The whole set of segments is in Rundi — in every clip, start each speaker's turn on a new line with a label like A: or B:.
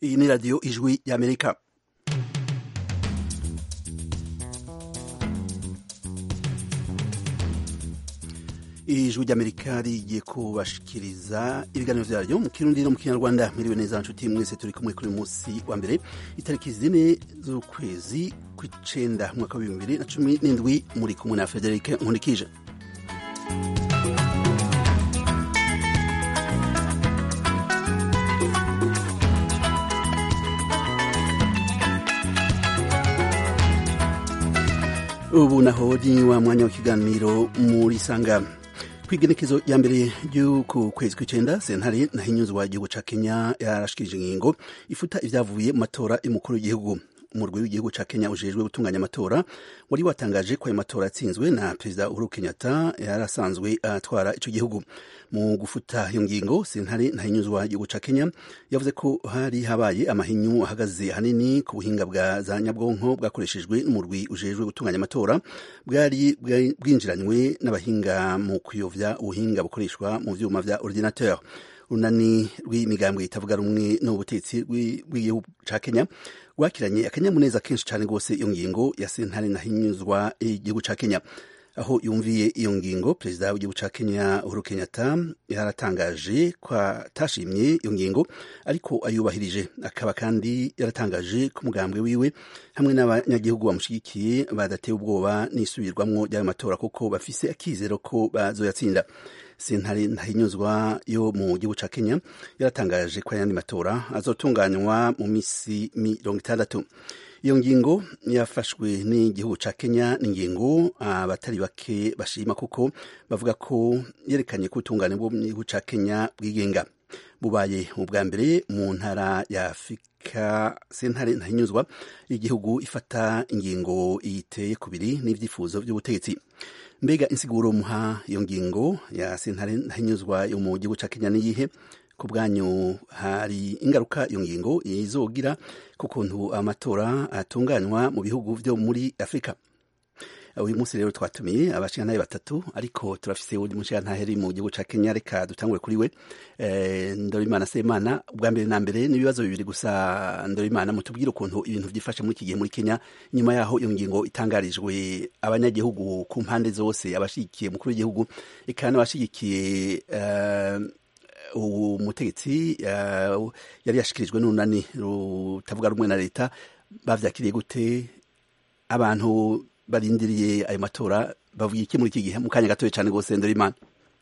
A: iyi ni radiyo ijwi y'amerika ijwi ry'amerika rigiye kubashikiriza ibiganiro vyaryo mu kirundi no mu kinyarwanda mwiriwe neza nshuti mwese turi kumwe kuri munsi wa mbere itariki zine z'ukwezi kw'icenda mwaka w'ibihumbi bibiri na cumi n'indwi muri kumwe na federike nkunikije ubu naho ni wa mwanya w'ikiganiro muri sanga kw'igenekezo ya mbere ry'uku kwezi kw'icenda sentare nahinyuzwa igihugu ca kenya yarashikirije ingingo ifuta ivyavuye mu matora y'umukuru w'igihugu umurwi w'igihugu ca kenya ujejwe gutunganya amatora wari watangaje ko ayo matora yatsinzwe na perezida uhuru kenyatta yari asanzwe atwara ico gihugu mu gufuta iyo ngingo sentare ntahinyuzwa igihugu ca kenya yavuze ko hari habaye amahinyu ahagaze hanini ku buhinga bwa za nyabwonko bwakoreshejwe n'umurwi ujejwe gutunganya amatora bwari bwinjiranywe n'abahinga mu kuyovya ubuhinga bukoreshwa mu vyuma vya ordinateur urunani rw'imigambwe itavuga rumwe n'ubutetsi bw'igihugu ca kenya rwakiranye akanyamuneza kenshi cane rwose iyo ngingo ya sentare nahinyuzwa igihugu ca kenya aho yumviye iyo ngingo perezida w'igihugu ca kenya uhuru kenyatta yaratangaje ko atashimye iyo ngingo ariko ayubahirije akaba kandi yaratangaje ko umugambwe wiwe hamwe n'abanyagihugu bamushigikiye badateye ubwoba n'isubirwamwo ry'ayo matora kuko bafise akizero ko bazoyatsinda sentare ntahinyuzwa yo mu gihugu ca kenya yaratangaje ko ayandi matora azotunganywa mu misi mirongo itandatu iyo ngingo yafashwe n'igihugu ca kenya ni ingingo abatari bake bashima kuko bavuga ko yerekanye ko ubutungane bwo mu gihugu ca kenya bwigenga bubaye ubwa mbere mu ntara ya afurika sentare ntahinyuzwa igihugu ifata ingingo iteye kubiri n'ivyifuzo vy'ubutegetsi mbega insiguro muha iyo ngingo ya sentare ntahinyuzwa yo mu gihugu ca kenya niyihe ku bwanyu hari ingaruka iyo ngingo izogira ku kuntu amatora atunganywa mu bihugu vyo muri afurika uyu munsi rero twatumiye abashingantahe batatu ariko turafise uwundi mushingantahe mu gihugu ca kenya reka dutangure kuri we ndorimana semana ubwa mbere na mbere n'ibibazo bibiri gusa ndorimana mutubwire ukuntu ibintu vyifashe muri iki gihe muri kenya nyuma yaho iyo ngingo itangarijwe abanyagihugu ku mpande zose abashigikiye umukuru w'igihugu eka n'abashigikiye umutegetsi yari yashikirijwe n'urunani rutavuga rumwe na leta bavyakiriye gute abantu barindiriye ayo matora bavuga iki muri iki gihe mu kanya gatoya cyane rwose ndorimana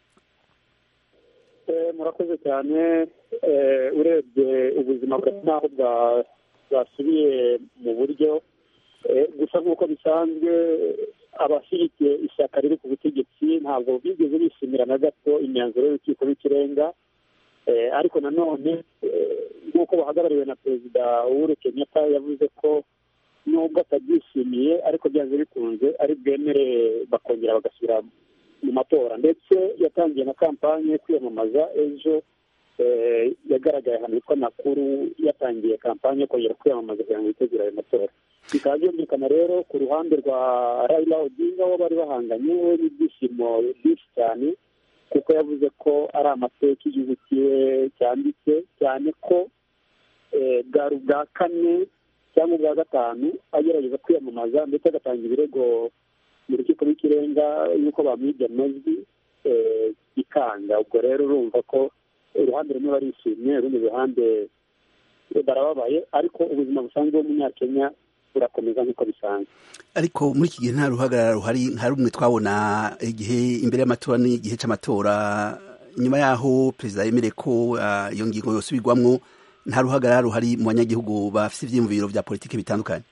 B: murakoze cyane urebye ubuzima bwa naho bwasubiye mu buryo gusa nk'uko bisanzwe abashyigikiye ishyaka riri ku butegetsi ntabwo bigeze bishimira na gato imyanzuro y'urukiko rw'ikirenga ariko nanone nk'uko bahagarariwe na perezida uhuru kenyatta yavuze ko nubwo atabyishimiye ariko byanze bikunze ari bwemere bakongera bagasubira mu matora ndetse yatangiye na kampanye yo kwiyamamaza ejo yagaragaye ahantu hitwa nakuru yatangiye kampanye yo kongera kwiyamamaza kugira ngo yitegure ayo matora bikaba byumvikana rero ku ruhande rwa Raila Odinga wo bari bahanganye we n'ibyishimo byinshi cyane kuko yavuze ko ari amateka igihugu kiwe cyanditse cyane ko bwari ubwa kane cyangwa ubwa gatanu agerageza kwiyamamaza ndetse agatanga ibirego mu rukiko rw'ikirenga y'uko bamwibye amajwi ikanga ubwo rero urumva ko uruhande rumwe barishimye urundi ruhande barababaye ariko ubuzima busanzwe bw'umunyakenya burakomeza nk'uko bisanzwe
A: ariko muri iki gihe nta ruhagarara ruhari nka rumwe twabona igihe imbere y'amatora n'igihe cy'amatora nyuma y'aho perezida yemereye ko iyo ngingo yosubirwamwo nta ruhagarara ruhari mu banyagihugu bafite ivyiyumviro vya politiki bitandukanye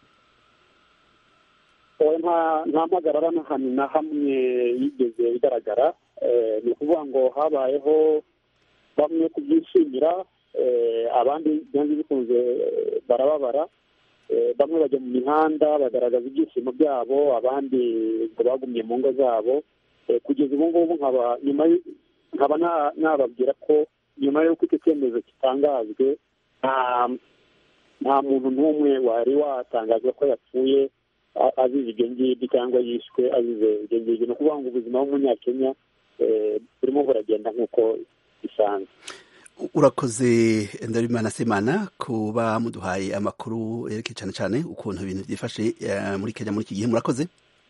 B: nta mpagarara n'ahantu na hamwe yigeze igaragara ni ukuvuga ngo habayeho bamwe kubyishimira abandi byanze bikunze barababara bamwe bajya mu mihanda bagaragaza ibyishimo byabo abandi ngo bagumye mu ngo zabo kugeza ubu ngubu nkaba nyuma nkaba nababwira ko nyuma y'uko icyo cyemezo kitangajwe nta muntu n'umwe wari watangazwa ko yapfuye azize ibyo ngibyo cyangwa yishwe azize ibyo ngibyo ni ukuvuga ngo ubuzima bw'umunyakenya burimo buragenda nk'uko bisanzwe
A: urakoze ndabimana semana kuba muduhaye amakuru yerekeye cyane cyane ukuntu ibintu byifashe muri kenya muri iki gihe murakoze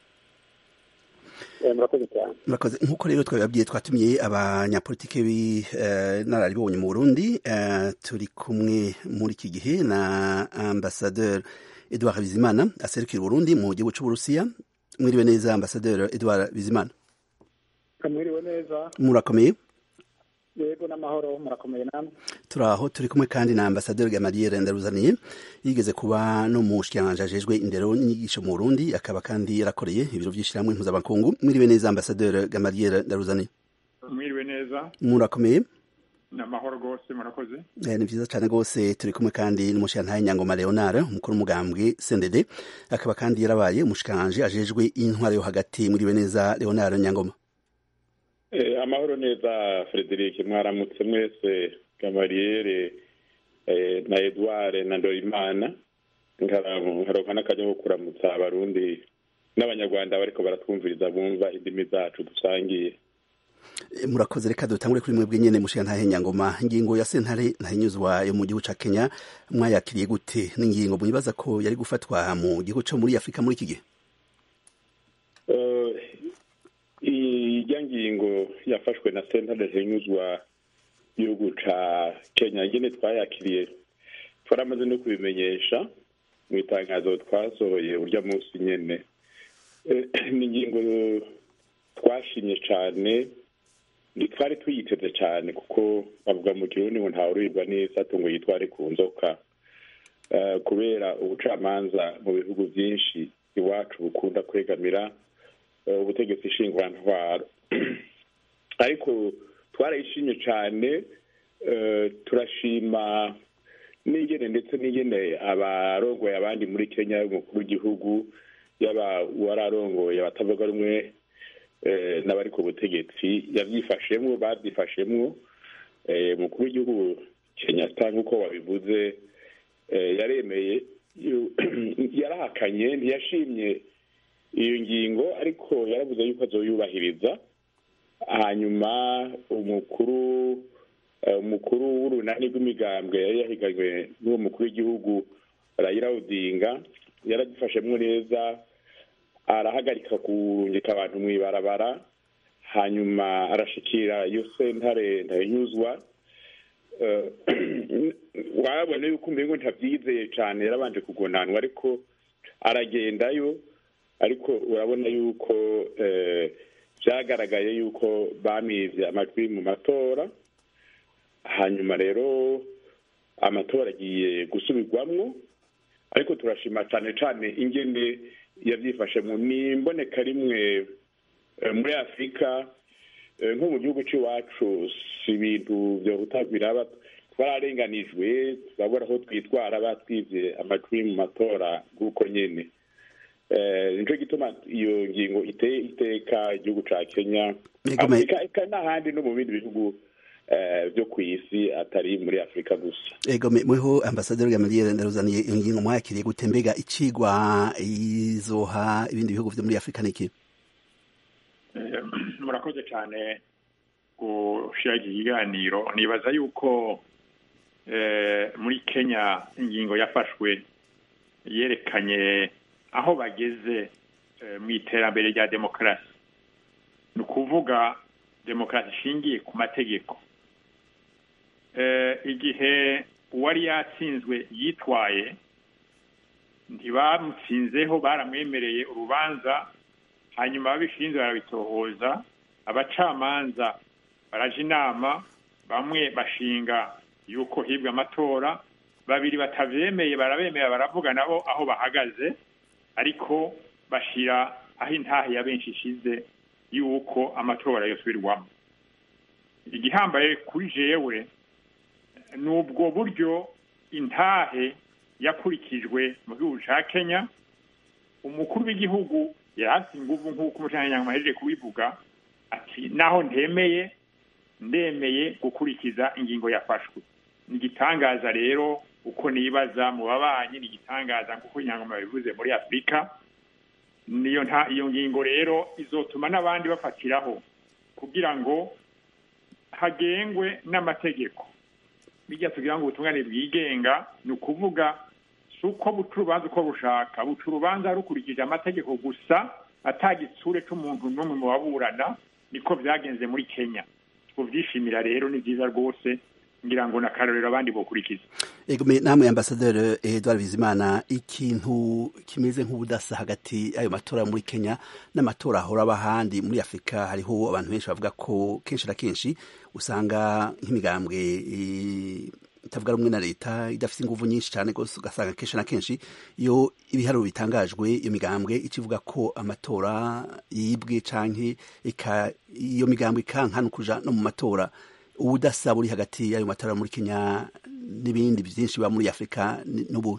B: murakoze cyane
A: murakoze nk'uko rero twabibabwiye twatumiye abanyapolitike b'inararibonye mu burundi turi kumwe muri iki gihe na ambasaderi edouard bizimana aserukira uburundi mu gihugu cy'uburusiya mwiriwe neza ambasaderi edouard bizimana
B: mwiriwe neza
A: murakomeye
B: yego n'amahoro murakomeye namwe
A: turaho turi kumwe kandi na ambasaderi gamaliere ndaruzaniye yigeze kuba no mu shikiranganji ajejwe indero n'inyigisho mu burundi akaba kandi yarakoreye ibiro by'ishyirahamwe mpuzamakungu mwiriwe neza ambasaderi gamaliere ndaruzaniye
C: mwiriwe neza
A: murakomeye
C: ni amahoro rwose murakoze
A: ni byiza cyane rwose turi kumwe kandi n'umushikirantahe nyangoma leonard umukuru w'umugambwe sendede akaba kandi yarabaye umushikiranganji ajejwe intwaro yo hagati mwiriwe neza leonard nyangoma
D: amahoro neza frederic mwaramutse mwese gamariyere na edouard na ndorimana nkaronka n'akajya ko kuramutsa abarundi n'abanyarwanda bariko baratwumviriza bumva indimi zacu dusangiye
A: murakoze reka dutangure kuri mwebwe nyene mushiya ntahe nyangoma ingingo ya sentare ntahinyuzwa yo mu gihugu ca kenya mwayakiriye gute n'ingingo mwibaza ko yari gufatwa mu gihugu co muri afurika muri iki gihe
D: ijya ngingo yafashwe na sentare ntahinyuzwa gihugu ca kenya nyene twayakiriye twaramaze no kubimenyesha mu itangazo twasohoye urya munsi nyene ni ingingo twashimye cane ntitwari tuyiteze cyane kuko bavuga mu kirundi ngo ntawurirwa neza ngo yitware ku nzoka kubera ubucamanza mu bihugu byinshi iwacu bukunda kwegamira ubutegetsi nshingurantwaro ariko twarayishimye cyane turashima n'ingene ndetse n'ingene abarongoye abandi muri kenya umukuru w'igihugu yaba uwararongoye abatavuga rumwe n'abari ku butegetsi yabyifashemwo babyifashemwo umukuru w'igihugu kenyatta nk'uko wabivuze yaremeye yarahakanye ntiyashimye iyo ngingo ariko yaravuze yuko azoyubahiriza hanyuma umukuru umukuru w'urunani rw'imigambwe yari yahiganywe n'uwo mukuru w'igihugu rayira odinga yaragifashemwo neza arahagarika kurungika abantu mu ibarabara hanyuma arashikira iyo sentare ntayinyuzwa wabona yuko umengo ntabyizeye cyane yarabanje kugonanwa ariko aragendayo ariko urabona yuko byagaragaye yuko bamivye amajwi mu matora hanyuma rero amatora agiye gusubirwamwo ariko turashima cyane cyane ingene yabyifashemo ni imboneka rimwe muri afurika nko mu gihugu cy'iwacu si ibintu byohuta biraba twararenganijwe turabona aho twitwara batwibye amajwi mu matora nk'uko nyine nicyo gituma iyo ngingo iteye iteka igihugu cya kenya afurika n'ahandi no mu bindi bihugu byo ku isi atari muri afurika gusa
A: ego mweho ambasaderi gamaliere ndaruzaniye iyo ngingo mwakiriye gute mbega icigwa izoha ibindi bihugu vyo muri afurika niki
C: murakoze cyane gushira iki kiganiro nibaza yuko muri kenya ingingo yafashwe yerekanye aho bageze mu iterambere rya demokarasi ni ukuvuga demokarasi ishingiye ku mategeko igihe uwari yatsinzwe yitwaye ntibamutsinzeho baramwemereye urubanza hanyuma ababishinzwe barabitohoza abacamanza baraje inama bamwe bashinga yuko hibwa amatora babiri batabyemeye barabemera baravuga nabo aho bahagaze ariko bashyira aho intahe ya benshi ishize yuko amatora yosubirwamo igihambaye kuri jewe ni ubwo buryo intahe yakurikijwe mu gihugu cya kenya umukuru w'igihugu yari inguvu nk'uko umucamanza ahejeje kubivuga ati naho ntemeye ndemeye gukurikiza ingingo yafashwe ni igitangaza rero uko nibaza mu babanyi ni igitangaza nk'uko inyangoma bivuze muri afurika niyo nta iyo ngingo rero izotuma n'abandi bafatiraho kugira ngo hagengwe n'amategeko bijya tugira ngo ubutungane bwigenga ni ukuvuga si uko buca urubanza uko bushaka buca urubanza rukurikije amategeko gusa atagitsure c'umuntu n'umwe mu baburana niko vyagenze muri kenya tuvyishimira rero ni vyiza rwose ngira ngo nakarorero abandi bokurikiza
A: ego me namwe ambasaderi Edouard Bizimana ikintu kimeze nk'ubudasa hagati y'ayo matora muri Kenya n'amatora ahora aba ahandi muri Afurika hariho abantu benshi bavuga ko kenshi na kenshi usanga nk'imigambwe itavuga rumwe na leta idafite ingufu nyinshi cyane rwose ugasanga kenshi na kenshi iyo ibiharuro bitangajwe iyo migambwe ikivuga ko amatora yibwe canke iyo migambwe ikankana kuja no mu matora ubudasa buri hagati y'ayo matora muri Kenya n'ibindi byinshi biba muri Afurika n'ubu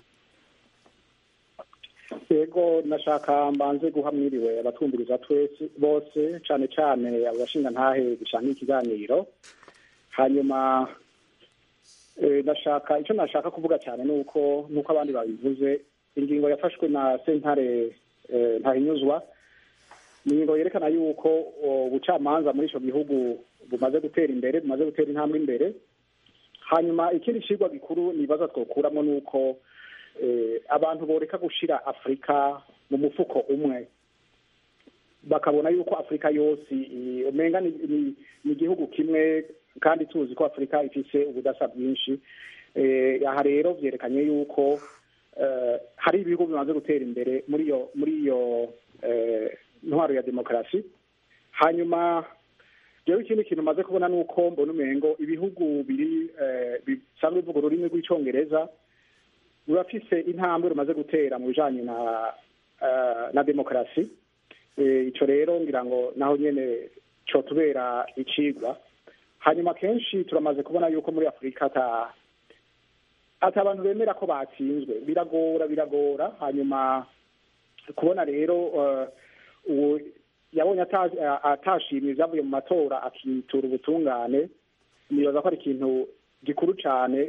B: yego nashaka mbanze guha mwiriwe abatumviriza twese bose cane cane abashinga ntahe bishanga ikiganiro hanyuma nashaka icyo nashaka kuvuga cyane ni uko nk'uko abandi babivuze ingingo yafashwe na sentare ntahinyuzwa ni ingingo yerekana yuko ubucamanza muri icyo gihugu bumaze gutera imbere bumaze gutera intambwe imbere hanyuma ikindi kigwa gikuru nibaza twokuramo ni uko abantu boreka gushira afurika mu mufuko umwe bakabona yuko afurika yose umenga ni igihugu kimwe kandi tuzi ko afurika ifise ubudasa bwinshi aha rero byerekanye yuko hari ibihugu bimaze gutera imbere muri iyo muri iyo ntwaro ya demokarasi hanyuma rero ikindi kintu maze kubona ni uko mbona umengo ibihugu biri bisanzwe bivuga ururimi rw'icyongereza rurafise intambwe rumaze gutera mu bijanye na na demokarasi ico rero ngira ngo naho nyene cotubera icigwa hanyuma kenshi turamaze kubona yuko muri afurika ata ata abantu bemera ko batsinzwe biragora biragora hanyuma kubona rero uwo yabonye atashimye ibyavuye mu matora akitura ubutungane nibaza ko ari ikintu gikuru cyane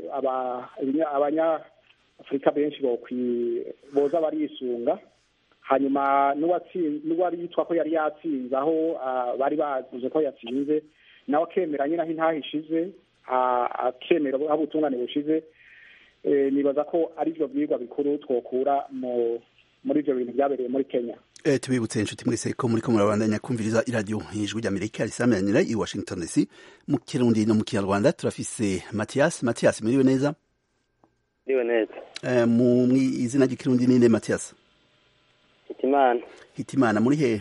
B: abanyafurika benshi boza barisunga hanyuma n'uwari yitwa ko yari yatsinze aho bari bavuze ko yatsinze nawe akemera nyine aho intaha ishize akemera aho ubutungane bushize nibaza ko ari byo byigwa bikuru twokura muri ibyo bintu byabereye muri kenya
A: tubibutse inshuti mwese ko muri ko murabandanya kumviriza iradiyo ijwi ry'amerika risameranira i washington dc mu kirundi no mu kinyarwanda turafise matiyasi matiyasi muriwe neza
E: muriwe neza
A: mu izina ry'ikirundi ninde matiyasi
E: hitimana
A: hitimana muri hehe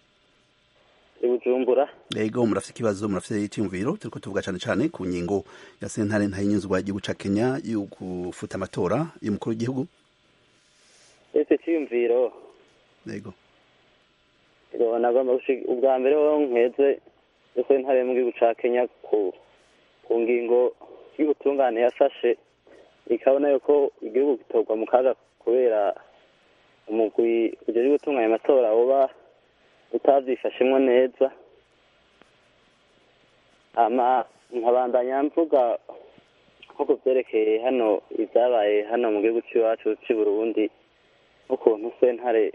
E: i bujumbura
A: yego murafite ikibazo murafite icyumviro turiko tuvuga cane cane ku ngingo ya sentare ntayinyuzwa igihugu ca kenya yo gufuta amatora y'umukuru w'igihugu
E: ese cyiyumviro
A: yego
E: nagomba ubwa mbere ho nkeze ese ntare mu gihugu ca kenya ku ku ngingo y'ubutungane yafashe ikabona yuko igihugu gitorwa mu kaga kubera umugwi ujejwe gutunganya amatora uba utavyifashemwo neza ama nkabandanya mvuga nko ku vyerekeye hano ivyabaye hano mu gihugu c'iwacu c'i burundi n'ukuntu sentare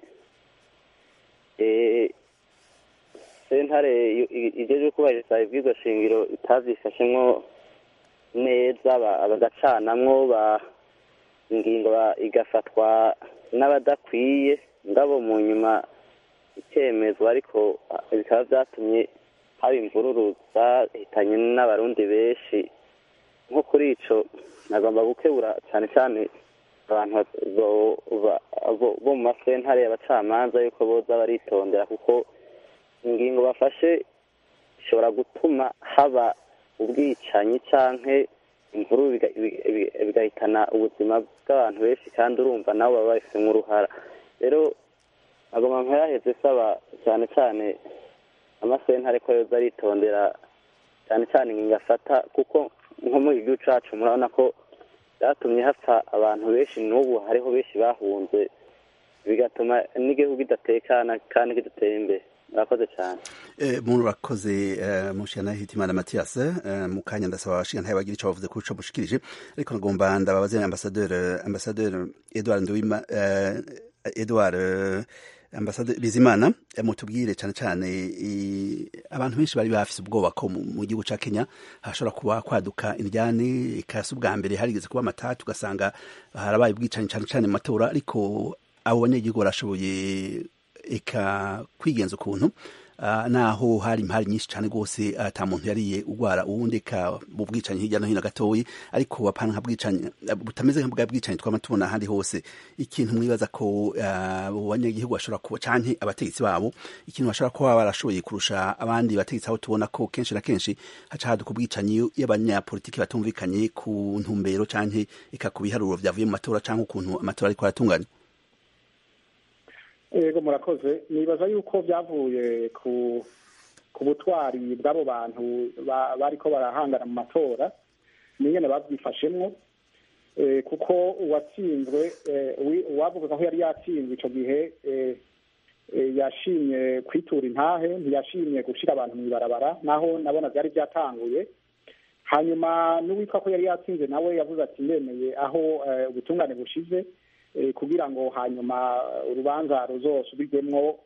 E: sentare ijejwe kubahiriza ibwirizwa shingiro itavyifashemwo neza bagacanamwo ba ingingo igafatwa n'abadakwiye ngabo mu nyuma ikemezwa ariko bikaba vyatumye haba imvururu zahitanye n'abarundi benshi nko kuri ico nagomba gukebura cane cane abantu bo mu masentare y'abacamanza yuko boza baritondera kuko ingingo bafashe ishobora gutuma haba ubwicanyi canke imvuru bigahitana ubuzima bw'abantu benshi kandi urumva nabo baba babifitemo uruhara rero agomba nkayaheze saba cyane cyane amasentare ko yoza aritondera cyane cyane ingingo afata kuko nko muri igihugu cacu murabona ko byatumye hapfa abantu benshi n'ubu hariho benshi bahunze bigatuma n'igihugu kidatekana kandi kidatera imbere murakoze cyane
A: murakoze mushana hitimana matiyas mu kanya ndasaba abashinga ntayo bagira icyo bavuze kuco mushikirije ariko nagomba ndababaze ambasaderi ambasaderi edward nduwima edward ambasaderi bizimana mutubwire cyane cyane abantu benshi bari bafise ubwoba ko mu gihugu ca kenya hashobora kuba kwaduka indyane ikasi ubwa mbere harigeze kuba amatatu ugasanga harabaye ubwicanyi cane cane mu matora ariko abo banyagihugu barashoboye eka kwigenza ukuntu naho hari impari nyinshi cyane rwose ata muntu yariye urwara uwundi eka mu bwicanyi hirya no hino gatoyi ariko apana nka bwicanyi butameze nka bwa bwicanyi twama tubona ahandi hose ikintu mwibaza ko abo banyagihugu bashobora kuba canke abategetsi babo ikintu bashobora kuba barashoboye kurusha abandi bategetsi aho tubona ko kenshi na kenshi haca haduka ubwicanyi y'abanyapolitiki batumvikanye ku ntumbero canke eka ku biharuro vyavuye mu matora canke ukuntu amatora ariko aratunganya
F: yego murakoze nibaza yuko byavuye ku ku butwari bw'abo bantu bariko barahangana mu matora n'ingene babyifashemwo kuko uwatsinzwe uwavuga ko yari yatsinzwe icyo gihe yashimye kwitura intahe ntiyashimye gushyira abantu mu ibarabara naho nabona byari byatanguye hanyuma n'uwitwa ko yari yatsinze nawe yavuze ati ndemeye aho ubutungane bushize kugira ngo hanyuma urubanza ruzosubirwemwo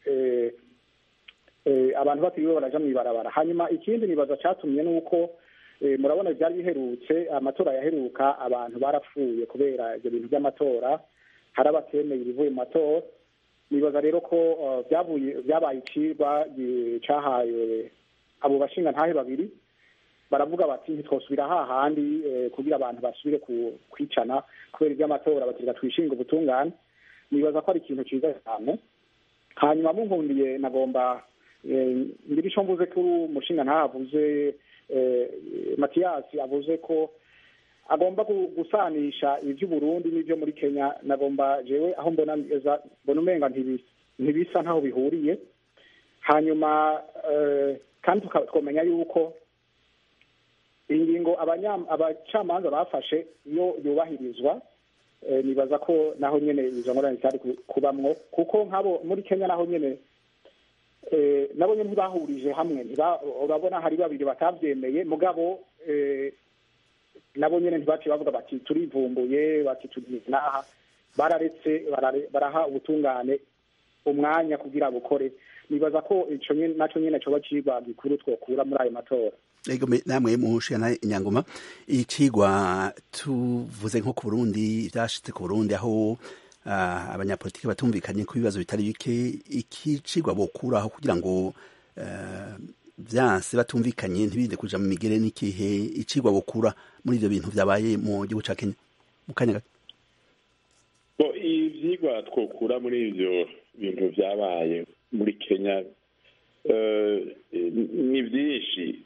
F: abantu batiriwe baraja mu ibarabara hanyuma ikindi nibaza catumye nuko murabona byari biherutse amatora yaheruka abantu barapfuye kubera ibyo bintu by'amatora hari abatemeye ibivuye mu matora nibaza rero ko byavuye byabaye icirwa cahaye abo bashinga ntahe babiri baravuga bati ntitwosubira hahandi kugira abantu basubire kwicana kubera iby'amatora bakiga twishinga ubutungane nibaza ko ari ikintu cyiza cyane hanyuma munkundiye nagomba ngira icyo mvuze kuri umushinga ntahavuze matiyasi avuze ko agomba gusanisha iby'uburundi n'ibyo muri kenya nagomba jewe aho mbona neza mbona umenga ntibisa ntaho bihuriye hanyuma kandi tukamenya yuko ingingo abacamanza bafashe iyo yubahirizwa nibaza ko naho nyine izo ngorane zitari kubamwo kuko nk'abo muri kenya naho nyine nabo nyine ntibahurije hamwe urabona hari babiri batabyemeye mugabo nabo nyine ntibaciye bavuga bati turivumbuye bati tugiye n'aha bararetse baraha ubutungane umwanya kugira bukore nibaza ko ico naco nyene coba cigwa gikuru twokura muri ayo matora
A: ego namwe muhushana inyangoma icigwa tuvuze nko ku Burundi byashitse ku Burundi aho uh, abanyapolitiki batumvikanye ku bibazo bitari bike iki cigwa bokuraho kugira ngo uh, vyanse batumvikanye ntibinde kuja mu migere n'ikihe icigwa bokura muri ivyo bintu vyabaye mu gihugu ca Kenya mu kanya gato
D: bo ivyigwa twokura muri ivyo bintu vyabaye muri Kenya uh, ni vyinshi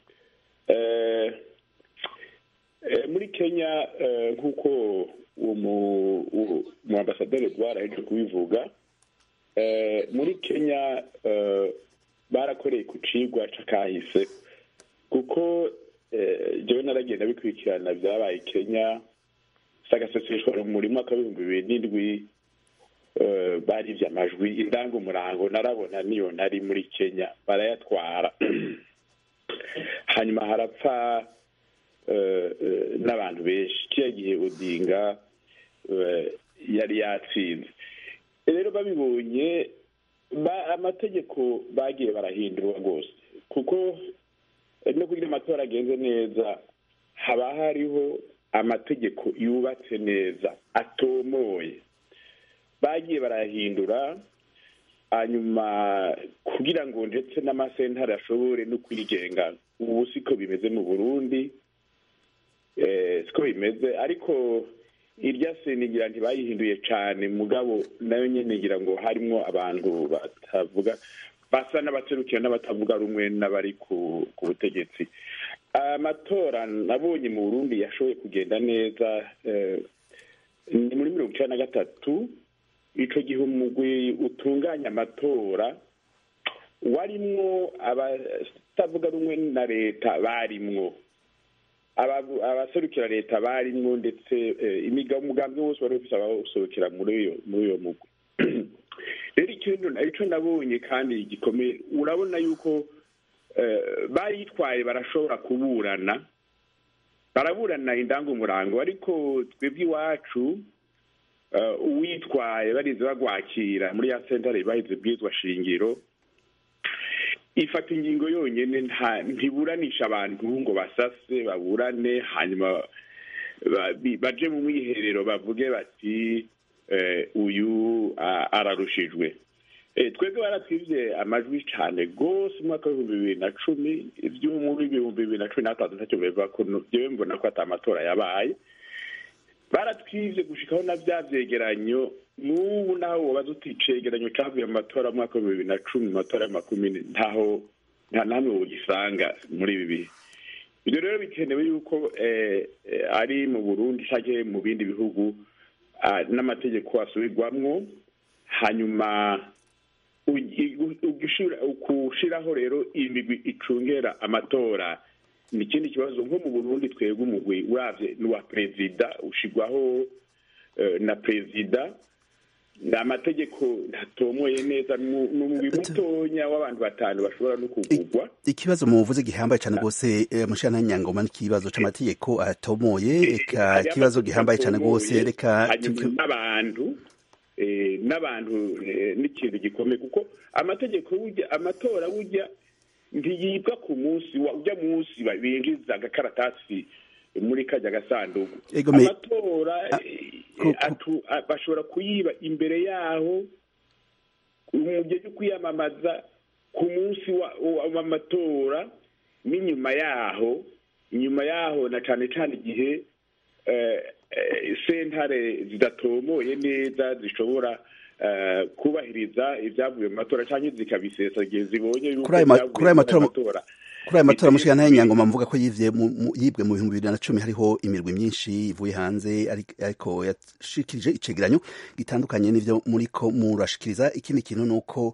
D: muri kenya nk'uko uwo mu ambasaderi edouard aheje kubivuga muri kenya barakoreye ku cigwa c'akahise kuko jewe naragenda bikurikirana vyabaye kenya sagaseseshwa muri mwaka w'ibihumbi bibiri n'indwi barivye amajwi indangamurango narabona niyo nari muri kenya barayatwara hanyuma harapfa n'abantu benshi kiriya gihe odinga yari yatsinze rero babibonye amategeko bagiye barahindurwa rwose kuko no kugira amatora agenze neza haba hariho amategeko yubatse neza atomoye bagiye barayahindura hanyuma kugira ngo ndetse n'amasentare ashobore no kwigenga ubu siko bimeze mu burundi siko bimeze ariko irya senigira ntibayihinduye cyane mugabo nayo nyine ngira ngo harimo abantu batavuga basa n'abaserukira n'abatavuga rumwe n'abari ku butegetsi amatora nabonye mu burundi yashoboye kugenda neza ni muri mirongo icyenda na gatatu icyo gihe umugwi utunganya amatora warimwo abatavuga rumwe na leta barimwo abaserukira leta barimwo ndetse umugambi wose wari ufite abawuserukira muri uyo mugwi rero ikintu icyo nabonye kandi gikomeye urabona yuko bayitwaye barashobora kuburana baraburana indangamurango ariko twebwe iwacu uwitwaye barize bagwakira muri ya sentare bahize bwizwa shingiro ifata ingingo yonyine ntiburanisha abantu ngo basase baburane hanyuma baje mu mwiherero bavuge bati uyu ararushijwe twebwe baratwibye amajwi cyane rwose umwaka w'ibihumbi bibiri na cumi iby'umuri ibihumbi bibiri na cumi n'atanu ntacyo biva ko njyewe mbona ko ati amatora yabaye baratwibye gushikaho na bya byegeranyo n'ubu naho wabaza uti icegeranyo cyavuye mu matora mu mwaka w'ibihumbi bibiri na cumi mu matora ya makumyabiri ntaho nta namwe ugisanga muri ibi bihe ibyo rero bikenewe yuko ari mu burundi cyangwa mu bindi bihugu n'amategeko asubirwamwo hanyuma gushyiraho rero imigwi icungera amatora ni ikindi kibazo nko mu burundi twebwe umugwi urabye n'uwa perezida ushyirwaho na perezida ni amategeko ntatomoye neza ni umugwi mutonya w'abantu batanu bashobora no kugurwa
A: ikibazo muvuze gihambaye cyane rwose mushana nyangoma n'ikibazo c'amategeko atomoye eka ikibazo gihambaye cyane rwose reka
D: n'abantu n'abantu n'ikintu gikomeye kuko amategeko burya amatora burya ntiyibwa ku munsi ujya munsi binjiza agakaratasi muri kajya gasanduku amatora bashobora kuyiba imbere yaho mu gihe cyo kwiyamamaza ku munsi w'amatora n'inyuma yaho inyuma yaho na cyane cyane igihe sentare zidatomoye neza zishobora kubahiriza ibyavuye mu matora cyangwa zikabisesa igihe zibonye yuko
A: kuri ayo matora kuri aya matora mushika nayo nyangoma mvuga ko yivye yibwe mu bihumbi bibiri na cumi hariho imirwi myinshi ivuye hanze ariko yashikirije icegeranyo gitandukanye n'ivyo muriko murashikiriza ikindi kintu ni uko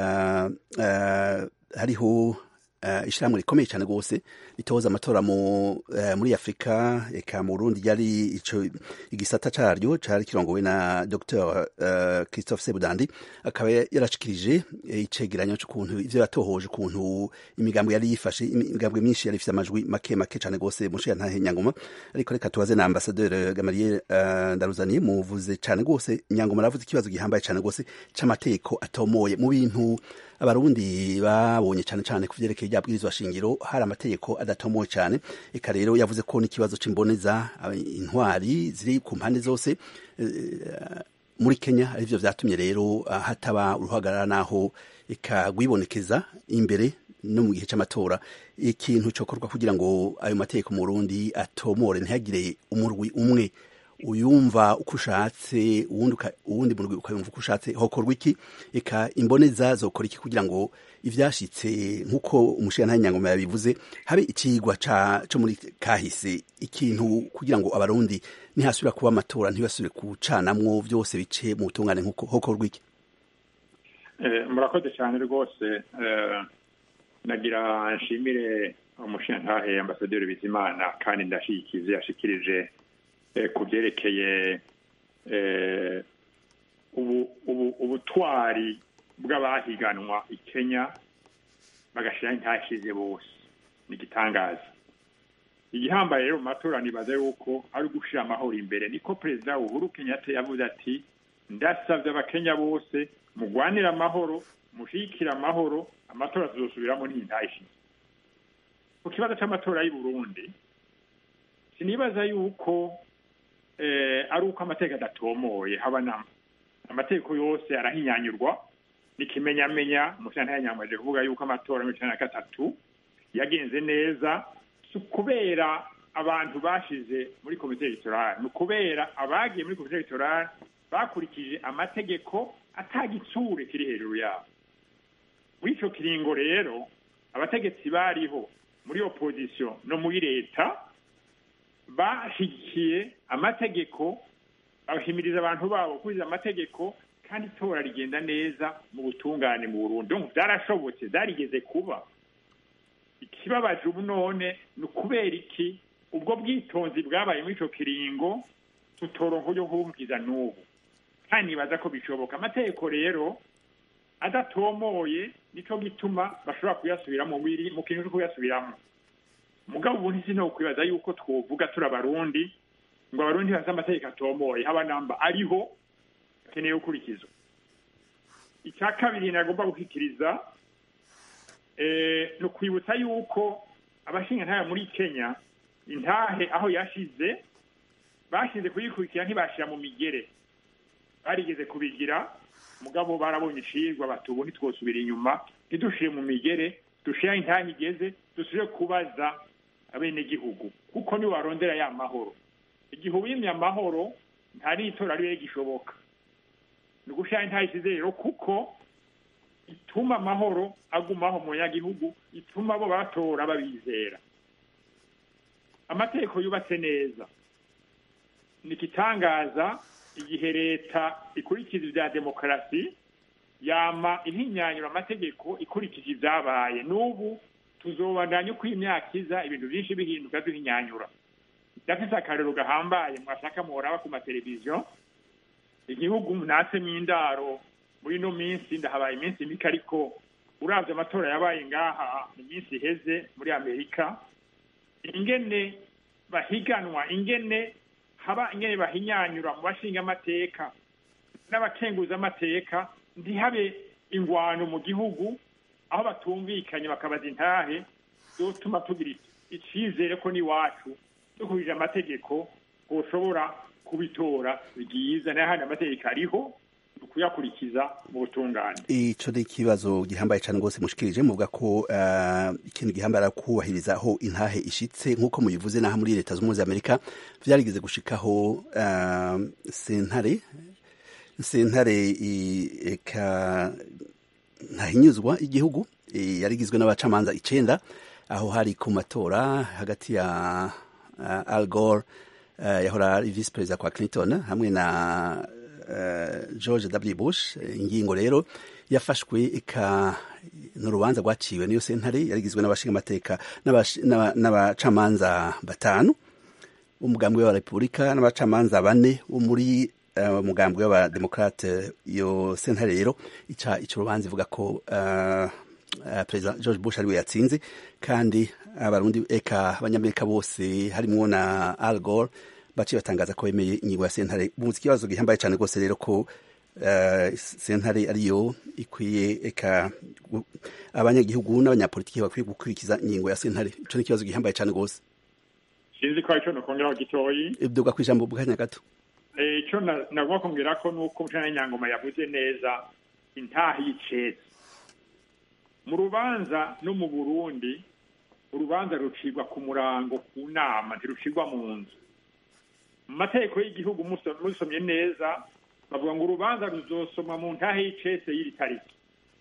A: hariho ishyirahamwe rikomeye cyane rwose ritoza amatora muri afurika eka mu burundi ryari ico igisata caryo cari kirongowe na dr christophe sebudandi akaba yarashikirije icegeranyo c'ukuntu ivyo yatohoje ukuntu imigambwe yari yifashe imigambwe myinshi yari ifise amajwi make make cane rwose mushiya ntahe nyangoma ariko reka tubaze na ambasaderi gamariye ndaruzaniye muvuze cane rwose nyangoma aravuze ikibazo gihambaye cane rwose c'amategeko atomoye mu bintu abarundi babonye cyane cyane ku vyerekeye rya bwirizwa shingiro hari amategeko adatomoye cyane eka rero yavuze ko n'ikibazo c'imboneza intwari ziri ku mpande zose muri Kenya arivyo vyatumye rero hataba uruhagarara naho eka gwibonekeza imbere no mu gihe c'amatora ikintu cokorwa kugira ngo ayo mategeko mu Burundi atomore ntihagire umurwi umwe uyumva uko ushatse uwundi muntu ukayumva uko ushatse hokorwa iki eka imboneza zokora iki kugira ngo ivyashitse nk'uko umushirantahe nyangoma yabivuze habe icigwa co muri kahise ikintu kugira ngo abarundi ntihasubira kuba amatora ntibasubire kucanamwo vyose bice mu butungane nk'uko hokorwa iki
C: murakoze cyane rwose nagira nshimire umushirantahe ambasaderi bizimana kandi ndashikize yashikirije ku byerekeye ubutwari bw'abahiganwa i kenya bagashyiraho intashyize bose ni igitangaza igihambaye rero mu matora nibaza yuko ari ugushyira amahoro imbere niko perezida uhuru kenyatta yavuze ati ndasabye abakenya bose mugwanire amahoro mushyigikire amahoro amatora tuzosubiramo n'intashyize ku kibazo cy'amatora y'i burundi sinibaza yuko ari uko amategeko adatomoye haba nama amategeko yose arahinyanyurwa n'ikimenyamenya umushyirantare yanyamaje kuvuga yuko amatora mirongo icyenda na gatatu yagenze neza si ukubera abantu bashize muri komite egitorali ni ukubera abagiye muri komite egitorali bakurikije amategeko atagitsure kiri hejuru yabo muri icyo kiringo rero abategetsi bariho muri opozisiyo no muri leta bashyigikiye amategeko bahimiriza abantu babo gukurikiza amategeko kandi itora rigenda neza mu butungane mu Burundi byarashobotse byarigeze kuba ikibabaje ubu none ni ukubera iki ubwo bwitonzi bwabaye muri icyo kiringo tutoronka uburyo kububwiza n'ubu kandi nibaza ko bishoboka amategeko rero adatomoye nicyo gituma bashobora kuyasubiramo mu kintu cyo kuyasubiramo mugabo ubu ntisi no kwibaza yuko twovuga turi abarundi ngo abarundi bazi amategeko atomoye haba namba ariho akeneye gukurikizwa icya kabiri nagomba gushyikiriza ni ukwibutsa yuko abashinga muri kenya intahe aho yashize bashize kuyikurikira ntibashyira mu migere barigeze kubigira mugabo barabonye ishirwa batubu ntitwosubira inyuma ntidushire mu migere dushire intahe igeze dusubire kubaza abenegihugu kuko niwe warondera ya mahoro igihe uwimye amahoro nta n'itora ariwe gishoboka ni ugushira intahe isize rero kuko ituma amahoro agumaho mu banyagihugu ituma bo batora babizera amategeko yubatse neza ni igitangaza igihe leta ikurikiza ibya demokarasi yama ihinyanyura amategeko ikurikije ibyabaye n'ubu tuzobandanya uko imyaka iza ibintu byinshi bihinduka duhinyanyura ndafise akarero gahambaye mwashaka muhoraba ku mateleviziyo igihugu natsemo indaro muri ino minsi ndahabaye iminsi mike ariko uravye amatora yabaye ngaha mu minsi iheze muri amerika ingene bahiganwa ingene haba ingene bahinyanyura mu bashinga amateka n'abakenguza amateka ntihabe ingwano mu gihugu aho batumvikanye bakabaza intahe zotuma tugira icizere ko n'iwacu dukurije amategeko twoshobora kubitora byiza n'ahandi amategeko ariho kuyakurikiza mu butungane
A: ico ni ikibazo gihambaye cane rwose mushikirije muvuga ko uh, ikintu gihambaye ari kubahiriza aho intahe ishitse nk'uko mubivuze naho muri leta z'ubumwe za amerika vyarigeze gushikaho uh, sentare sentare eka ntahinyuzwa igihugu yarigizwe n'abacamanza icenda aho hari ku matora hagati ya uh, Al Gore uh, yahora ari vice perezida kwa Clinton hamwe na uh, George W Bush ingingo rero yafashwe ika n'urubanza rwaciwe niyo sentare yarigizwe n'abashinga amateka n'abacamanza batanu umugambwe wa Republika n'abacamanza bane wo muri umugambwe uh, w'abademokrate iyo sentare rero ica ico rubanza ivuga ko uh, uh, perezida George Bush ariwe yatsinze kandi abarundi eka abanyamerika bose harimwo na Al Gore baciye batangaza ko bemeye ingingo ya sentare muzi ikibazo gihambaye cyane rwose rero ko uh, sentare ariyo ikwiye eka abanyagihugu n'abanyapolitiki bakwiye gukurikiza ingingo ya sentare ico ni ikibazo gihambaye cyane rwose
C: sinzi ko arico nokongeraho gitoyi
A: ibduga kw'ijambo bwanya gato
C: icyo nagomba kumbwira ko nuko mutana nyangoma yavuze neza intaha y'icezi mu rubanza no mu burundi urubanza rucibwa ku murango ku nama ntirucibwa mu nzu mu mategeko y'igihugu musomye neza bavuga ngo urubanza ruzosomwa mu ntahe y'icese y'iri tariki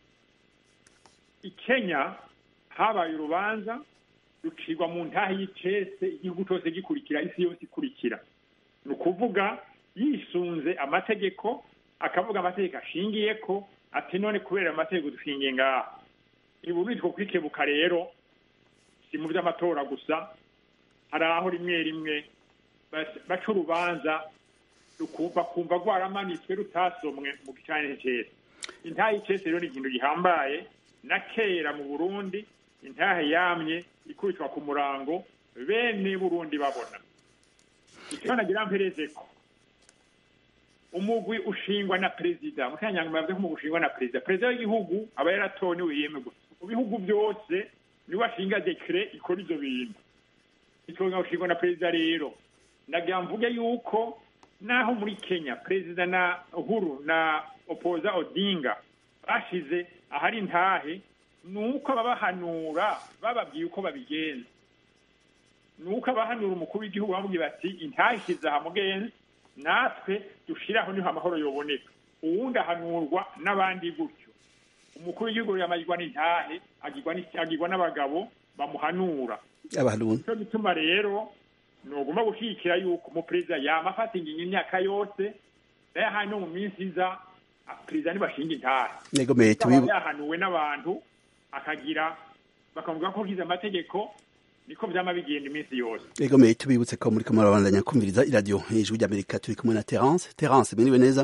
C: i kenya habaye urubanza rucibwa mu ntahe y'icese igihugu cyose gikurikira isi yose ikurikira ni ukuvuga yisunze amategeko akavuga amategeko ashingiye ko ati none kubera amategeko dushingiye ngaha ibu bitwo kwikebuka rero si mu by'amatora gusa hari aho rimwe rimwe baca urubanza rukumva kumva rwaramanitswe rutasomwe mu gicane cyese intahe y'icese rero ni ikintu gihambaye na kera mu burundi intahe yamye ikubitwa ku murango bene burundi babona icyo nagira mpereze ko umugwi ushingwa na perezida mutanyanga yavuze ko umugwi ushingwa na perezida perezida w'igihugu aba yaratowe niwe yemerwa mu bihugu byose niwe ashinga dekire ikora ivyo bintu itonga ushingwa na perezida rero nagira mvuge yuko naho muri kenya perezida na uhuru na opoza odinga bashize ahari intahe ni uko ababahanura bababwiye uko babigenza ni uko abahanura umukuru w'igihugu bamubwiye bati intahe ishize aha mugenzi natwe dushiraho niho amahoro yoboneka uwundi ahanurwa n'abandi gutyo umukuru w'igihugu yamagirwa n'intahe agirwa n'abagabo bamuhanura nico gituma rero nogomba gushigikira yuko umuperezida yama afata ingingo imyaka yose nayahaye no mu minsi iza perezida ntibashinga intahe yahanuwe n'abantu akagira bakavuga ko ugize amategeko niko vyama bigenda iminsi yose
A: ego meye tubibutse ko muri kamara bandanya kumviriza iradiyo ijwi ry'amerika turi kumwe na terence terence mwiriwe neza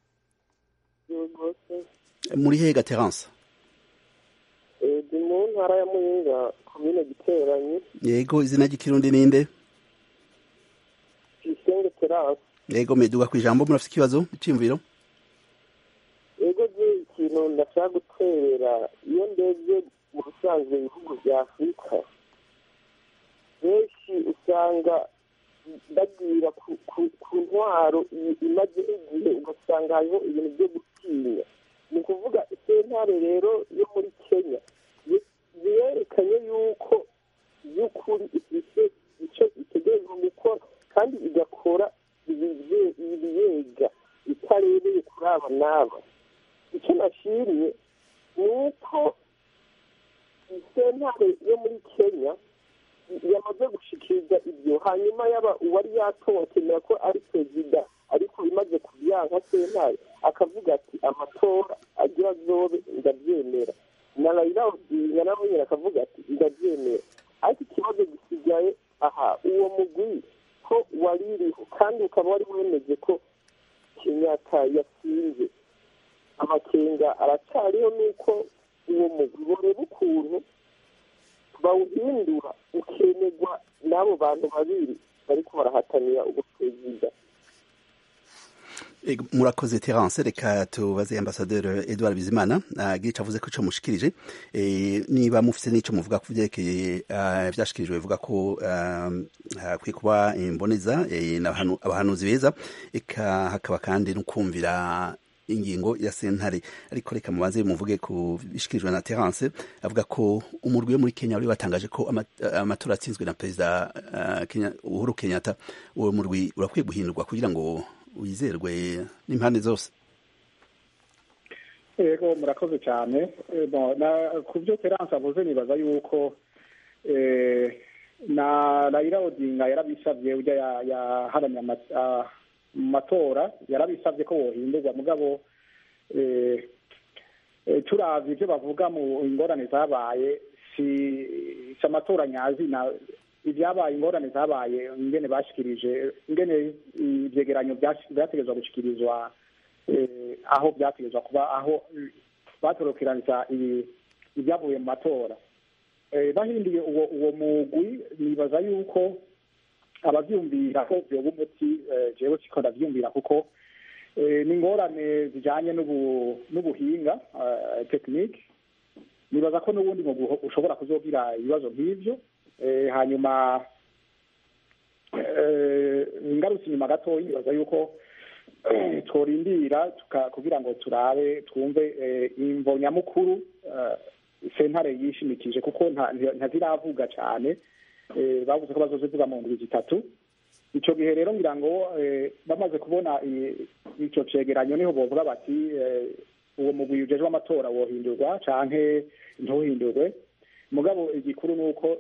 A: muri hega terence
G: ndi mu ntara ya muyinga komine giteranyi
A: yego izina ry'ikirundi ninde
G: tuyisenge terence
A: yego meduga ku ijambo murafite ikibazo iciyumviro
G: ego je ikintu ndashaka guterera iyo ndebye mu bisanzwe ibihugu bya afurika benshi usanga bagira ku ntwaro imazeho igihe ugasanga hariho ibintu byo gutinya ni ukuvuga sentare rero yo muri kenya yerekanye yuko by'ukuri ifite icyo itegerejwe gukora kandi igakora ibiyega itarebeye kuri aba n'aba icyo nashimye ni uko sentare yo muri kenya yamaze gushikiriza ibyo hanyuma yaba uwari yatowe akemera ko ari perezida ariko imaze kubyanka sentare akavuga ati amatora agira azobe ndabyemera na rayira odinga nawe nyine akavuga ati ndabyemera ariko ikibazo gisigaye aha uwo mugwi ko waririho kandi ukaba wari wemeje ko kenyatta yatsinze amakenga aracyariho nuko uwo mugwi boreba ukuntu bawuhindura ukemerwa n'abo bantu babiri bariko barahatanira ubuperezida
A: murakoze terence reka tubaze ambasaderi edouard bizimana agira avuze ko ico mushikirije niba mufise n'ico muvuga ku vyerekeye vyashikirijwe bivuga ko hakwiye kuba imboneza abahanuzi beza eka hakaba kandi no kumvira ingingo ya sentare ariko reka mubanze muvuge ku bishikirijwe na terence avuga ko umurwi wo muri kenya wari watangaje ko amatora atsinzwe na perezida uhuru kenyatta uwo murwi urakwiye guhindurwa kugira ngo wizerwe n'impande zose
F: yego murakoze cyane ku byo terance avuze nibaza yuko na rayira odinga yarabisabye ujya yaharamye mu matora yarabisabye ko wohindurwa mugabo turavye ibyo bavuga mu ingorane zabaye si amatora nyazi ibyabaye ingorane zabaye ingene bashikirije ingene ivyegeranyo vyategerezwa gushikirizwa aho vyategerezwa kuba aho batorokeraniza ibyavuye mu matora bahinduye uwo uwo mugwi nibaza yuko abavyumvira ko vyoba umuti jewe siko ndavyumvira kuko ni ingorane zijanye n'ubuhinga tekinike nibaza ko n'ubundi mugwi ushobora kuzogira ibibazo nk'ivyo hanyuma ngarutse inyuma gatoya nibaza yuko tworindira kugira ngo turabe twumve imvo nyamukuru sentare yishimikije kuko ntaziravuga cyane bavuze ko bazozivuga mu ndwi zitatu icyo gihe rero ngira ngo bamaze kubona icyo cegeranyo niho bovuga bati uwo mugwi ujejwe amatora wohindurwa canke ntuhindurwe mugabo igikuru ni uko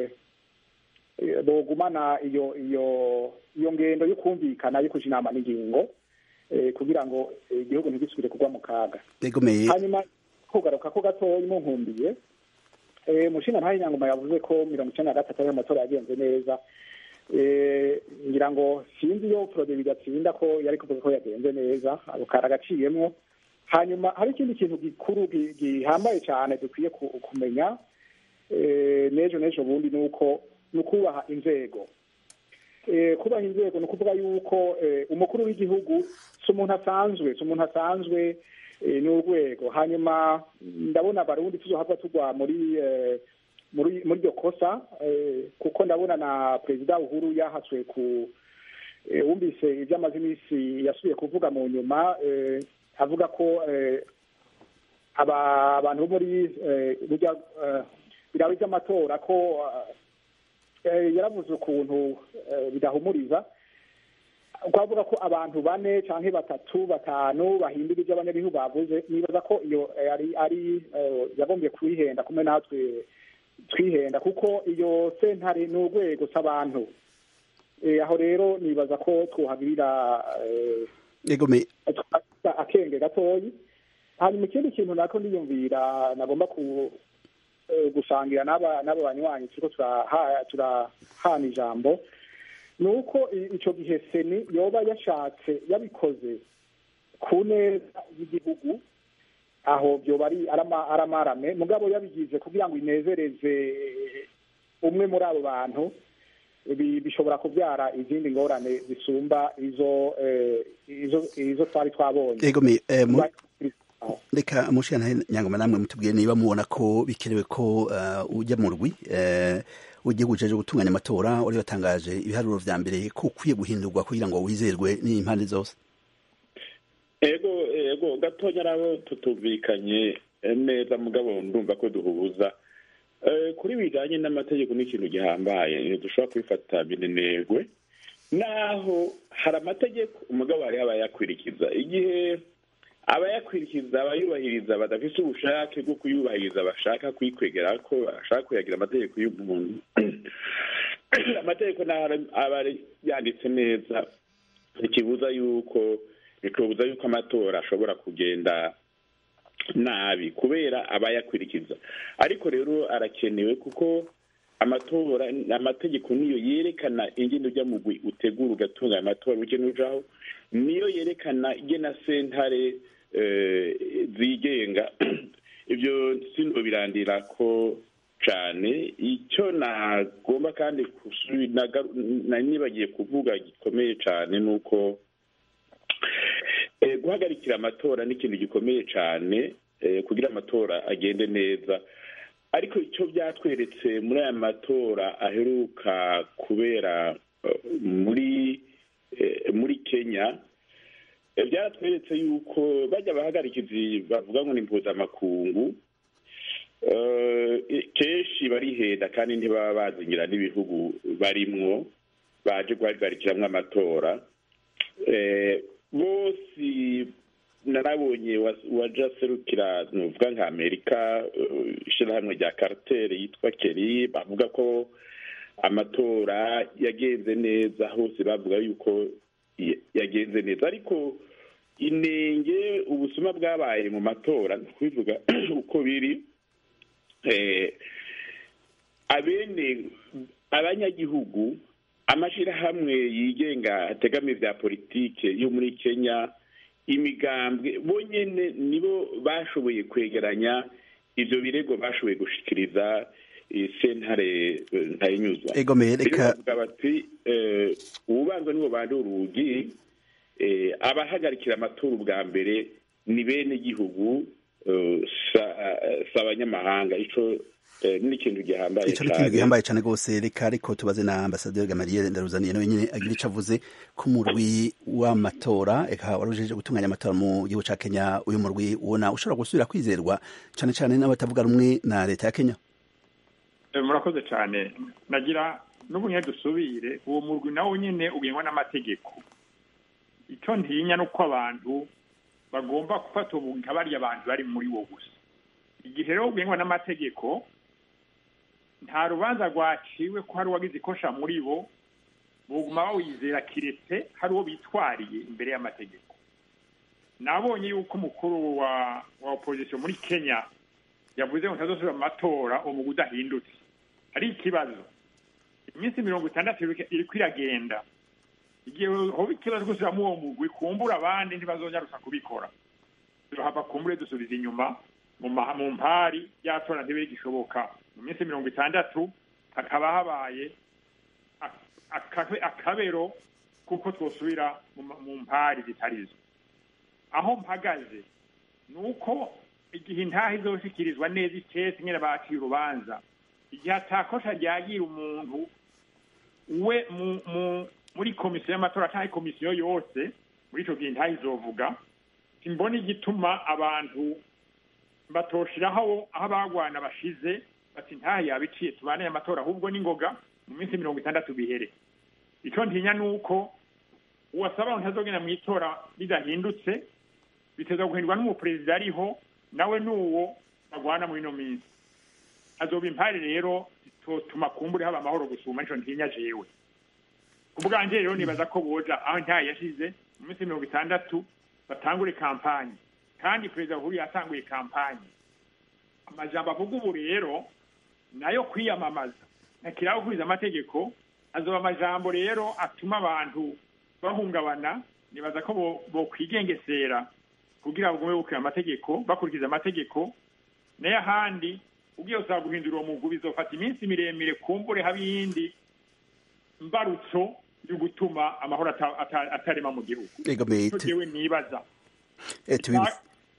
F: bogumana iyo iyo iyo ngendo yo kumvikana yo kuja inama n'ingingo kugira ngo igihugu ntigisubire kugwa mu kaga hanyuma kugaruka ko gatoya munkumbiye mushinga ntayo nyangoma yavuze ko mirongo icenda na gatatu ariyo amatora yagenze neza ngira ngo sinzi iyo prode bigatsinda ko yari kuvuga ko yagenze neza ako kari agaciyemwo hanyuma hari ikindi kintu gikuru gihambaye cyane dukwiye kumenya n'ejo n'ejo bundi ni uko ni ukubaha inzego kubaha inzego ni ukuvuga yuko umukuru w'igihugu si umuntu asanzwe si umuntu asanzwe ni urwego hanyuma ndabona abarundi tuzohava tugwa muri muri iryo kosa kuko ndabona na perezida uhuru yahatswe ku wumvise ibyo amaze iminsi yasubiye kuvuga mu nyuma avuga ko abantu bo muri birabe by'amatora ko yaravuze ukuntu bidahumuriza twavuga ko abantu bane cyangwa batatu batanu bahindura ibyo abanyagihugu bavuze nibaza ko iyo ari ari yagombye kwihenda kumwe natwe twihenda kuko iyo sentare ni urwego s'abantu aho rero nibaza ko twuhagirira akenge gatoyi hanyuma ikindi kintu nako ndiyumvira nagomba ku gusangira n'aba banywanyi turiko turahana ijambo ni uko icyo gihe seni yoba yashatse yabikoze ku neza y'igihugu aho byoba ari aramarame mugabo yabigize kugira ngo inezereze umwe muri abo bantu bishobora kubyara izindi ngorane zisumba izo izo twari twabonye
A: reka mushikana nyangoma namwe mutubwiye niba mubona ko bikenewe ko ujya mu rwi ugiye gujeje gutunganya amatora wari watangaje ibiharuro vya mbere ko ukwiye guhindurwa kugira ngo wizerwe n'impande zose
D: ego ego gatonya nabo tutumvikanye neza mugabo ndumva ko duhuza kuri bijanye n'amategeko n'ikintu gihambaye dushobora kubifata binenegwe naho hari amategeko umugabo hariho abayakwirikiza igihe abayakwirikiza abayubahiriza badafise ubushake bwo kuyubahiriza bashaka kuyikwegera ko bashaka kuyagira amategeko y'umuntu amategeko aba yanditse neza ntikibuza yuko bikabuza yuko amatora ashobora kugenda nabi kubera abayakwirikiza ariko rero arakenewe kuko amatora amategeko niyo yerekana ingendo ujya mugwi utegura ugatunganya amatora ugena ujaho niyo yerekana igena sentare zigenga ibyo sindo birandira ko cyane icyo nagomba kandi nibagiye kuvuga gikomeye cyane ni uko guhagarikira amatora ni ikintu gikomeye cyane kugira amatora agende neza ariko icyo byatweretse muri aya matora aheruka kubera muri muri kenya byaratweretse yuko bajya abahagarikizi bavuga ngo ni impuzamakungu kenshi barihenda kandi ntibaba bazingira n'ibihugu barimwo baje guhagarikiramo amatora bose narabonye waje aserukira nuvuga nka amerika ishyirahamwe rya kariteri yitwa keri bavuga ko amatora yagenze neza hose bavuga yuko yagenze neza ariko inenge ubusuma bwabaye mu matora ni ukubivuga uko biri abene abanyagihugu amashyirahamwe yigenga ategamiye bya politike yo muri kenya imigambwe bonyine nibo bashoboye kwegeranya ibyo birego bashoboye gushikiriza sentare ntayinyuzwa
A: egomeye reka
D: bavuga bati ububanza nibo bandi urugi abahagarikira amatora ubwa mbere ni bene igihugu si abanyamahanga ico ni ikintu gihambaye
A: ico ni ikintu gihambaye cane rwose reka ariko tubaze na ambasaderi gamariye ndaruzaniye nawe nyene agira ico avuze ku murwi w'amatora eka warujeje gutunganya amatora mu gihugu ca kenya uyu murwi ubona ushobora gusubira kwizerwa cane cane n'abatavuga rumwe na leta ya kenya
C: murakoze cyane nagira n'ubunye dusubire uwo murwi nawo nyine ugengwa n'amategeko icyo ntinya ni uko abantu bagomba gufata ubu nka bariya abantu bari muri wo gusa igihe rero ugengwa n'amategeko nta rubanza rwaciwe ko hari uwagize ikosha muri bo buguma bawizera kiretse hari uwo bitwariye imbere y'amategeko nabonye yuko umukuru wa wa opozisiyo muri kenya yavuze ngo ntazosubira mu matora uwo mugwi udahindutse hari ikibazo iminsi mirongo itandatu iriko iragenda igihe hoba ikibazo gusubiramo uwo mugwi kumbura abandi ntibazonyarusa kubikora tuhava kumbure dusubiza inyuma mu mpari yatora ntibiri gishoboka mu minsi mirongo itandatu hakaba habaye akabero kuko twosubira mu mpari zitarizo aho mpagaze ni uko igihe intaha izoshikirizwa neza icese nyine baciye urubanza igihe atakosha ryagira umuntu we muri komisiyo y'amatora cyangwa komisiyo yose muri icyo gihe intaha izovuga simbona igituma abantu batoshiraho aho abagwana bashize bati ntaha yabiciye tubane amatora ahubwo n'ingoga mu minsi mirongo itandatu bihere icyo ntinya ni uko uwasaba ngo ntazogenda mu itora bidahindutse biteza guhindurwa n'umuperezida ariho nawe n'uwo bagwana muri ino minsi hazoba impari rero zitotuma kumbure haba amahoro gusuma nico ntinya jewe ku bwanjye rero nibaza ko boja aho ntayo yashize mu minsi mirongo itandatu batangure kampanyi kandi perezida uhuru yatanguye kampanyi amajambo avuga ubu rero nayo kwiyamamaza ntakiraho gukuriza amategeko azoba amajambo rero atuma abantu bahungabana nibaza ko bokwigengesera kugira bagume bukira amategeko bakurikiza amategeko nayo ahandi ugiye usaba guhindura uwo mugwi bizofata iminsi miremire kumbure haba iyindi mbarutso yo gutuma amahoro atarema mu gihugu jewe nibaza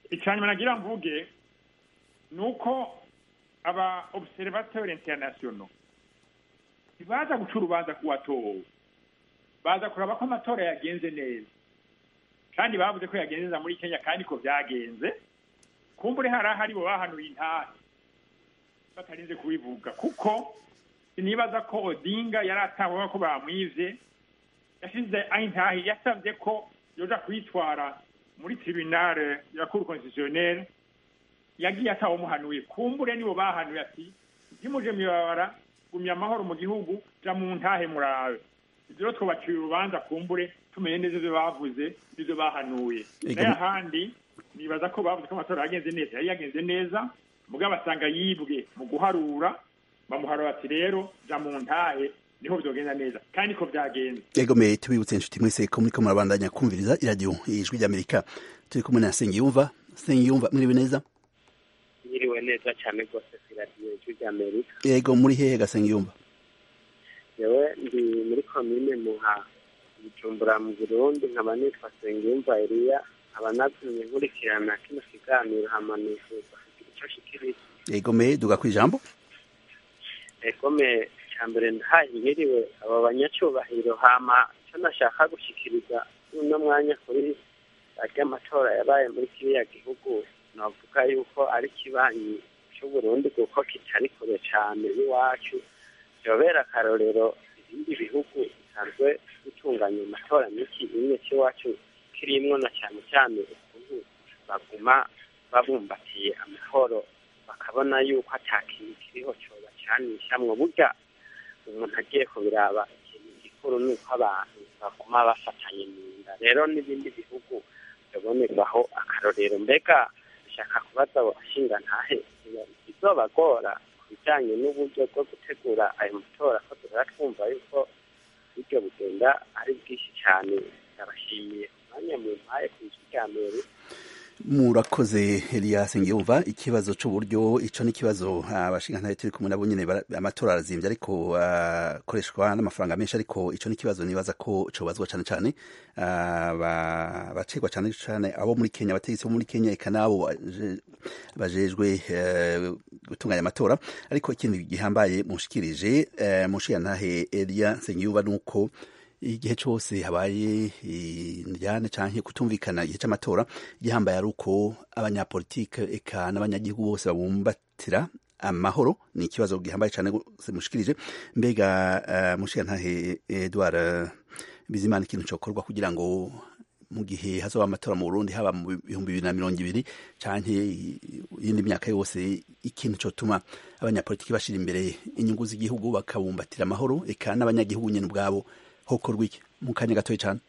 C: icyanyuma nagira mvuge ni uko aba observateur international ntibaza guca urubanza ku watowe baza kuraba ko amatora yagenze neza kandi bavuze ko yagenze neza muri kenya kandi ko byagenze kumbure hari ahari bo bahanuye intahe batarinze kubivuga kuko sinibaza ko odinga yari atawe ko bamwivye yashize aho intahe yasabye ko yoja kwitwara muri tribunal ya cour constitutionnelle yagiye atawumuhanuye kumbure nibo bahanuye ati ntimuje mwibabara gumya amahoro mu gihugu ja mu ntahe murabe ivyo rero twobaciye urubanza kumbure tumenye neza ivyo bavuze n'ivyo bahanuye
A: Ego.
C: nayo ahandi nibaza ko bavuze ko amatora yagenze neza yari yagenze neza mugabo basanga yibwe mu guharura bamuharura ati rero ja mu ntahe niho vyogenda neza kandi ko vyagenze
A: ego me tubibutse inshuti mwese ko muriko murabandanya kumviriza iradiyo ijwi ry'amerika turi kumwe na sengiyumva sengiyumva mwiriwe neza
H: yiriwe neza cyane rwose ku iradiyo ijwi ry'amerika
A: ego muri hehe ga sengiyumva
H: yewe ndi muri komine muha bujumbura mu burundi nkaba nitwa sengiyumva eliya nkaba natumye nkurikirana kino kiganiro hama nifuza kugira ico shikiriza
A: ego me duga kwijambo
H: egome cya mbere ndahaye nkiriwe abo banyacyubahiro hama icyo nashaka gushikiriza uno mwanya kuri ry'amatora yabaye muri kiriya gihugu navuga yuko ari kibanyi cy'uburundi kuko kitari kure cyane iwacu byobera akarorero ibindi bihugu bisanzwe bitunganya amatora n'iki imwe cy'iwacu kirimwo na cyane cyane ukuntu baguma babumbatiye amahoro bakabona yuko ata kintu kiriho cobacanishamwo burya umuntu agiye kubiraba ikintu gikuru ni uko abantu baguma bafatanye mu nda rero n'ibindi bihugu bibonerwaho akarorero mbega bishaka kubaza abashinga ntahe bizobagora ku bijanye n'uburyo bwo gutegura ayo matora ko duhora twumva yuko buryo bugenda ari bwinshi cyane ndabashimiye umwanya mu mpaye ku ijwi rya mbere
A: murakoze Elias Ngiyumva ikibazo c'uburyo ico ni kibazo abashinga turi kumwe nabo nyene bara- amatora arazimvye ariko akoreshwa n'amafaranga menshi ariko ico ni kibazo nibaza ko cobazwa cane cane ah, ba- bacegwa cane cane abo muri Kenya abategetsi bo muri Kenya eka nabo baje- bajejwe eh, gutunganya amatora ariko ikindi gihambaye mushikirije eh, mushiyantahe Elia Nsengiyumva nuko igihe cyose habaye indyane canke kutumvikana igihe c'amatora igihambaye ari uko abanyapolitike eka n'abanyagihugu bose babumbatira amahoro ni ikibazo gihambaye cane gose mushikirije mbega uh, mushiyantahe Edouard eh, Bizimana ikintu cokorwa kugira ngo mu gihe hazoba amatora mu Burundi haba mu bihumbi bibiri na mirongo ibiri canke iyindi myaka yose ikintu cotuma abanyapolitiki bashira imbere inyungu z'igihugu bakabumbatira amahoro eka n'abanyagihugu nyene ubwabo hokorwa iki mu kanya gatoya cyane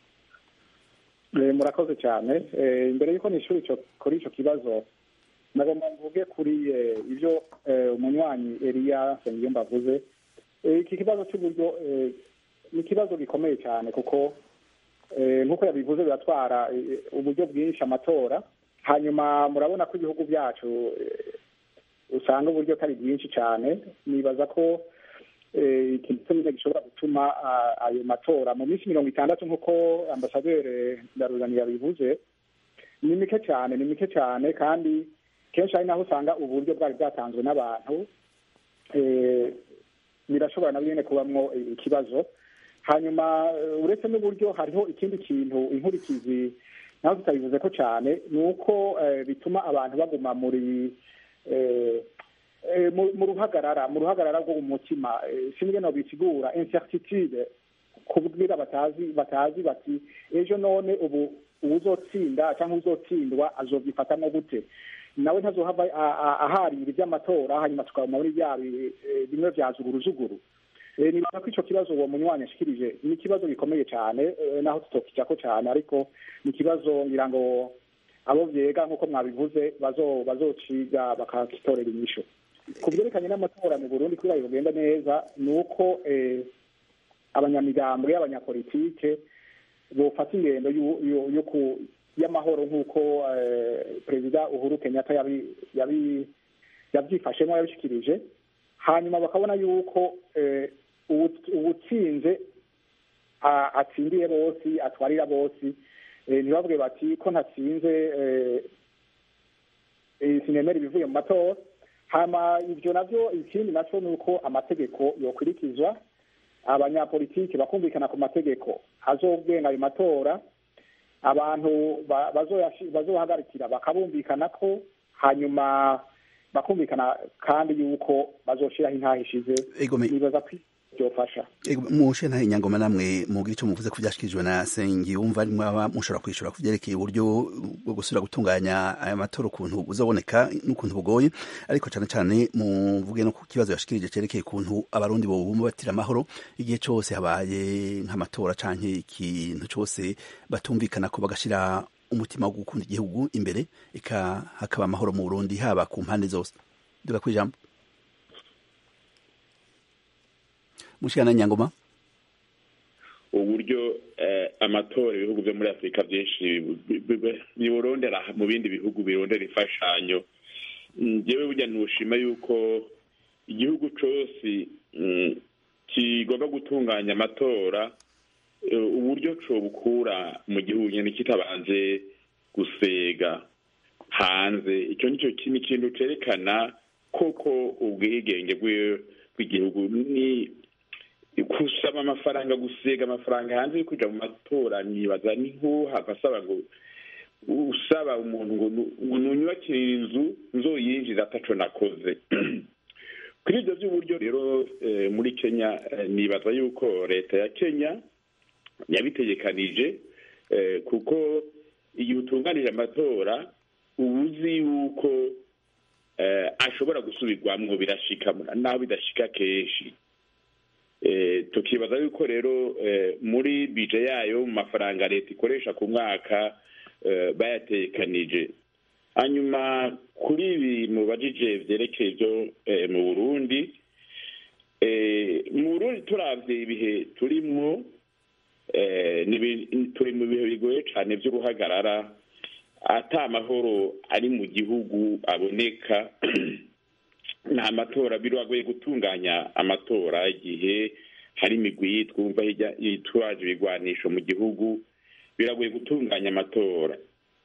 F: Eh, murakoze cyane Eh, imbere y'uko nishuri ico kuri ico kibazo nagomba mvuge kuri eh, ivyo eh, umunywanyi Elia Nsengiyumva avuze Eh, iki kibazo cy'uburyo eh, ni ikibazo gikomeye cyane kuko eh, nk'uko yabivuze biratwara eh, uburyo bwinshi amatora hanyuma murabona ko ibihugu byacu eh, usanga uburyo atari bwinshi cyane nibaza ko eh, ikintu cyonyine gishobora gutuma ah, ayo matora mu minsi mirongo itandatu nk'uko ambasaderi ndaruzani yabivuze ni mike cyane ni mike cyane kandi kenshi ari naho usanga uburyo bwari bwatanzwe n'abantu eh, birashobora na nyine kubamwo eh, ikibazo hanyuma eh, uretse n'uburyo hariho ikindi kintu inkurikizi naho tutabivuze ko cyane ni uko eh, bituma abantu baguma muri eh, eh, mu mu ruhagarara mu ruhagarara rwo mu mutima eh, sinige no bisigura incertitude kubwira batazi batazi bati ejo none ubu uwuzotsinda cyangwa uzotsindwa azovyifatamwo gute nawe ntazohava a- a- aharira ivy'amatora hanyuma tukabona muri bya bi- eh, bimwe vya zuguruzuguru Eh, nibaza ko ico kibazo uwo munywanyi ashikirije ni ikibazo gikomeye cyane eh, naho tutokijako cyane ariko ni ikibazo ngira ngo abo vyega nk'uko mwabivuze bazo bazociga bakakitorera inyishu ku byerekanye n'amatora mu burundi kugira ngo bugenda neza ni uko eh, abanyamigambwe y'abanyapolitike bofata ingendo y'u- y'u- yo ku- y'amahoro nk'uko eh, perezida uhuru kenyatta yabi- yabi- yabyifashemo yabishikirije hanyuma bakabona yuko eh, uwu- uwutsinze a- atsindiye bose atwarira bose eh, ntibavuge bati ko ntatsinze eh, sinemera ibivuye mu matora hama ibyo navyo ikindi naco ni uko amategeko yokurikizwa abanyapolitiki bakumvikana ku mategeko azogenga ayo matora abantu bazohagarikira bakabumvikana ko hanyuma bakumvikana kandi yuko bazoshiraho intaha ishize nibaza ko byofasha
A: mushe ntahe nyangoma namwe mugira icyo muvuze ko byashikirijwe na sengi wumva arimwo aba mushobora kwishura ku byerekeye uburyo bwo gusubira gutunganya aya matora ukuntu buzoboneka n'ukuntu bugoye ariko cyane cyane muvuge no ku kibazo yashikirije cyerekeye ukuntu abarundi bobumbatira amahoro igihe cyose habaye nk'amatora canke ikintu cyose batumvikana ko bagashira umutima wo gukunda igihugu imbere eka hakaba amahoro mu Burundi haba ku mpande zose duga kwijambo mushikana nyangoma
D: uburyo amatora ibihugu byo muri afurika byinshi biburondera mu bindi bihugu birondera imfashanyo ngewe burya ntushima yuko igihugu cyose kigomba gutunganya amatora uburyo bukura mu gihugu nyine kitabanze gusega hanze icyo nicyo ni ikintu cyerekana koko ubwigenge bw'igihugu ni gusaba amafaranga gusiga amafaranga hanze yo kujya mu matora nibaza ni nk'uhava asaba ngo usaba umuntu ngo nunyubakire inzu nzoyinjiza ataco nakoze kuri ibyo by'uburyo rero muri kenya nibaza yuko leta ya kenya yabitegekanije kuko igihe utunganije amatora uba uzi yuko ashobora gusubirwamo birashika naho bidashika kenshi tukibaza yuko rero muri bije yayo mu mafaranga leta ikoresha ku mwaka bayatekanije hanyuma kuri ibi mubajije byerekeye byo mu burundi mu burundi turabye ibihe turimwo turi mu bihe bigoye cyane by'uruhagarara ata amahoro ari mu gihugu aboneka nta matora biragoye gutunganya amatora igihe hari imigwi twumva yitwaje ibigwanisho mu gihugu biragoye gutunganya amatora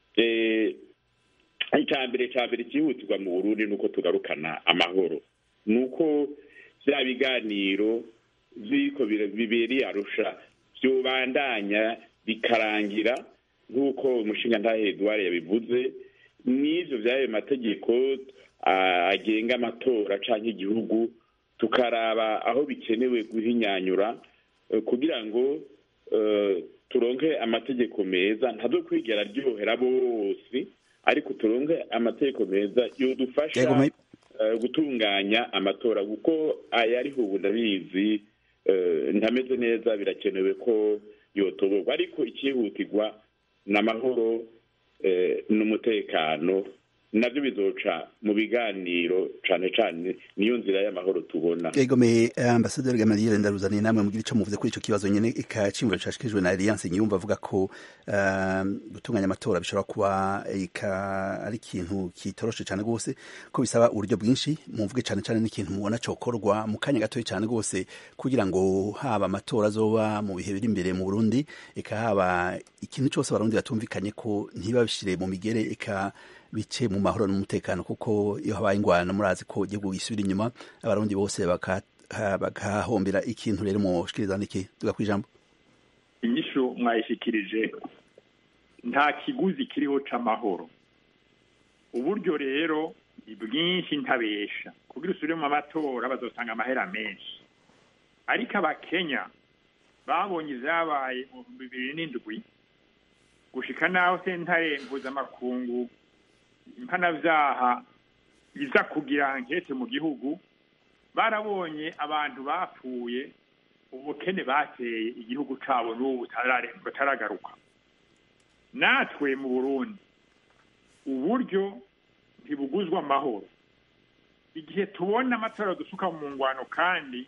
D: icya mbere cya mbere cyihutirwa mu burundi ni uko tugarukana amahoro ni uko bya biganiro by'iko bibereye arusha byubandanya bikarangira nk'uko umushinga ntahe eduard yabivuze n'ibyo by'ayo mategeko agenga amatora cyangwa igihugu tukaraba aho bikenewe guhinyanyura kugira ngo turonke amategeko meza ntazo kwigera aryohera bose ariko turonke amategeko meza yodufasha gutunganya amatora kuko aya ariho ubu ndabizi ntameze neza birakenewe ko yotoborwa ariko icyihutirwa ni amahoro n'umutekano nabyo bizoca mu biganiro cyane cyane niyo nzira y'amahoro tubona
A: egomeye ambasaderi gamaliere ndaruzaniye namwe mugira icyo muvuze kuri icyo kibazo nyine ikacimviro cashikijwe na alliance nyumva avuga ko gutunganya amatora bishobora kuba ari ikintu kitoroshe cyane rwose ko bisaba uburyo bwinshi muvuge cyane cyane n'ikintu mubona cokorwa mu kanya gatoya cyane rwose kugira ngo haba amatora azoba mu bihe biri imbere mu burundi eka haba ikintu cyose abarundi batumvikanye ko ntibabishire mu migere eka bice mu mahoro n'umutekano kuko iyo habaye ingwano murazi ko igihugu gisubira inyuma abarundi bose bakahombera ikintu rero mushikiriza niki tuga kwijambo
C: inyishu mwayishikirije nta kiguzi kiriho c'amahoro uburyo rero ni bwinshi ntabesha kugira usubire mu matora bazosanga amahera menshi ariko abakenya babonye ivyabaye mu bihumbi bibiri n'indwi gushika naho sentare mpuzamakungu impanavyaha iza kugira nkete mu gihugu barabonye abantu bapfuye ubukene bateye igihugu cabo n'ubu butaragaruka natwe mu burundi uburyo ntibuguzwa amahoro igihe tubona amatora dusuka mu ngwano kandi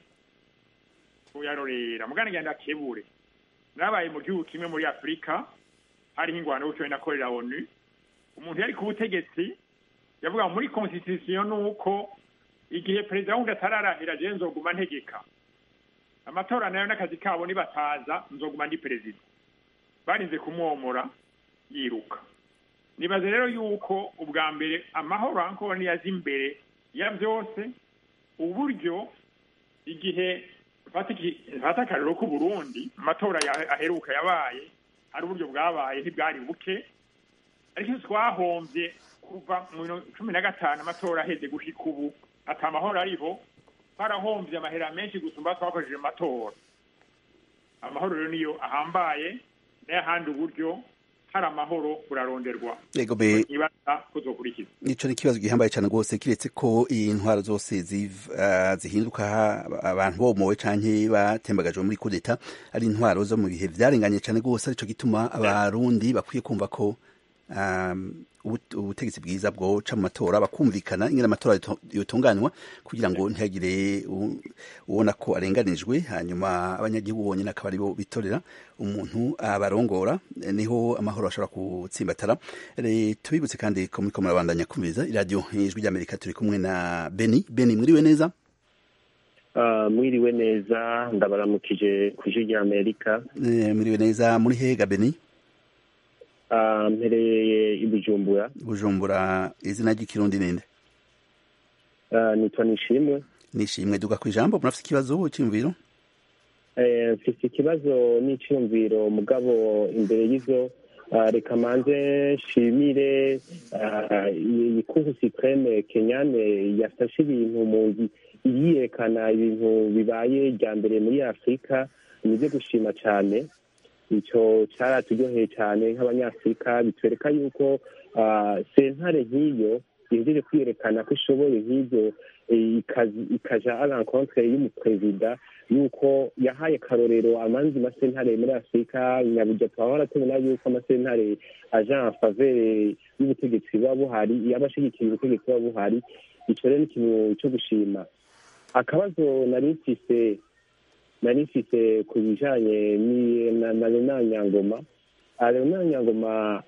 C: tuyarorera mugana genda kebure nabaye mu gihugu kimwe muri afurika hariho ingwano bucoye nakorera onu umuntu yari ku butegetsi yavuga muri constitution nuko igihe perezida wundi atararahira je nzoguma ntegeka amatora nayo n'akazi kabo nibataza nzoguma ndi perezida barinze kumwomora yiruka nibaza rero yuko ubwa mbere amahoro ankora niyaza imbere ya byose uburyo igihe mfata akarero k'uburundi amatora aheruka yabaye hari uburyo bwabaye ntibwari buke ariko twahombye kuva mu cumi na gatanu amatora aheze gushika ubu ati amahoro ariho twarahombye amahera menshi gusumba twakoresheje amatora amahoro rero niyo ahambaye n'ayahandi uburyo hari amahoro buraronderwa
A: yego be
C: ibaza kuzokurikiza
A: nico ni ikibazo gihambaye cyane rwose kiretse ko intwaro zose zihinduka abantu bomowe canke batembagajwe muri kudeta ari intwaro zo mu bihe vyarenganye cyane rwose arico gituma abarundi bakwiye kumva ko ubutegetsi bwiza bwoca mu matora bakumvikana ingene amatora yotunganywa kugira ngo ntihagire ubona ko arenganijwe hanyuma abanyagihugu bonyine akaba aribo bitorera umuntu abarongora niho amahoro ashobora gutsimbatara tubibutse kandi ko muriko murabandanya kumviriza iradiyo ijwi ry'amerika turi kumwe na beni beni mwiriwe neza
I: mwiriwe neza ndabaramukije ku ijwi ry'amerika
A: mwiriwe neza muri hega beni
I: mpereye i bujumbura
A: bujumbura izina ry'ikirundi ninde
I: nitwa nishimwe
A: nishimwe duga ku ijambo murafite ikibazo cy'imviro
I: mfite ikibazo n'icyumviro mugabo imbere y'izo reka manze nshimire ikuhu supreme kenyane yafashe ibintu mu yiyerekana ibintu bibaye rya mbere muri afurika ni ibyo gushima cyane icyo cyaraturyoheye cyane nk'abanyafurika bitwereka yuko sentare nk'iyo yejeje kwiyerekana ko ishoboye nk'ibyo ikaja a rencontre y'umuperezida yuko yahaye akarorero amanzi masentare muri afurika nyaburya twahora tubona yuko amasentare aja en favere y'ubutegetsi buba buhari yaba ashigikiye ubutegetsi buba buhari icyo rero ni ikintu cyo gushima akabazo nari mfise nari mfise ku bijanye na Leonard Nyangoma Leonard Nyangoma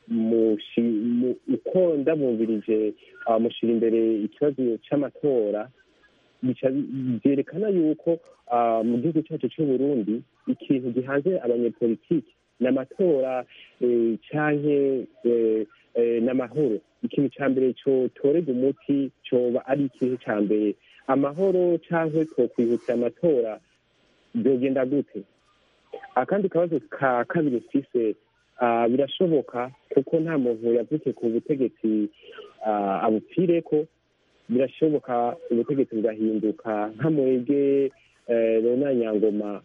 I: uko ndabumvirije mushyira imbere ikibazo cy'amatora byerekana yuko mu gihugu cyacu cy'u Burundi ikintu gihanze abanyepolitiki ni amatora canke n'amahoro ikintu cya mbere cyotorega umuti cyoba ari ikintu cya mbere amahoro cyangwa twokwihutira amatora byogenda gute akandi kabazo ka kabiri mfise birashoboka kuko nta muntu yavuke ku butegetsi abupfire ko birashoboka ubutegetsi bugahinduka nka mwebwe rona nyangoma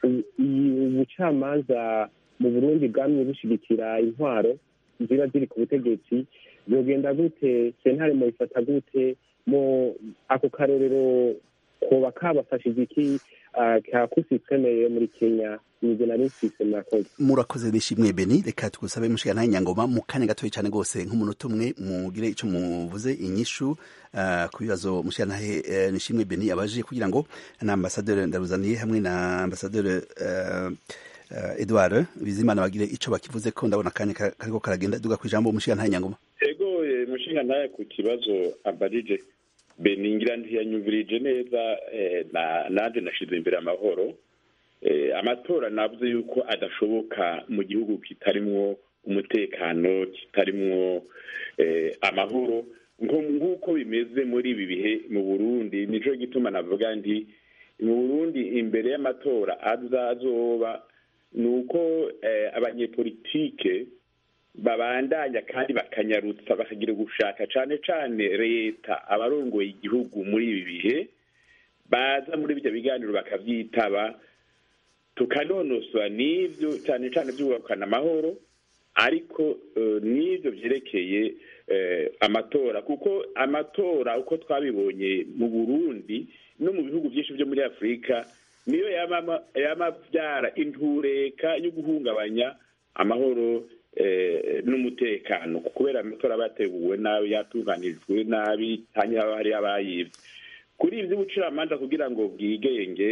I: ubucamanza mu burundi bwamye bushigikira intwaro ziba ziri ku butegetsi byogenda gute sentare mubifata gute mu ako karorero koba kabafashije iki ka kusitemeye muri kenya nibyo nari mfise murakoze
A: murakoze nishimwe beni reka tugusabe mushiga nta nyangoma mu kanya gatoya cyane rwose nk'umunota umwe mugire icyo muvuze inyishu ku bibazo mushiga ntahe nishimwe beni abaje kugira ngo na ambasaderi ndaruzaniye hamwe na ambasaderi edouard bizimana bagire icyo bakivuze ko ndabona akanya kariko karagenda duga ku ijambo mushiga nta nyangoma
D: ego mushiga ntahe ku kibazo abarije beningira ntiyanyumvirije neza nanjye nashize imbere amahoro amatora navuze yuko adashoboka mu gihugu kitarimwo umutekano kitarimwo amahoro nk'uko bimeze muri ibi bihe mu burundi nicyo gituma navuga ndi mu burundi imbere y'amatora azazoba ni uko abanyepolitike babandanya kandi bakanyarutsa bakagira gushaka cyane cyane leta abarongoye igihugu muri ibi bihe baza muri ibyo biganiro bakabyitaba tukanonosora n'ibyo cyane cyane byubakana amahoro ariko n'ibyo byerekeye amatora kuko amatora uko twabibonye mu burundi no mu bihugu byinshi byo muri afurika niyo yamabyara intureka yo guhungabanya amahoro n'umutekano kubera amatora bateguwe nabi yatunganijwe nabi hanyuma haba hari abayibye kuri ibi by'ubucamanza kugira ngo bwigenge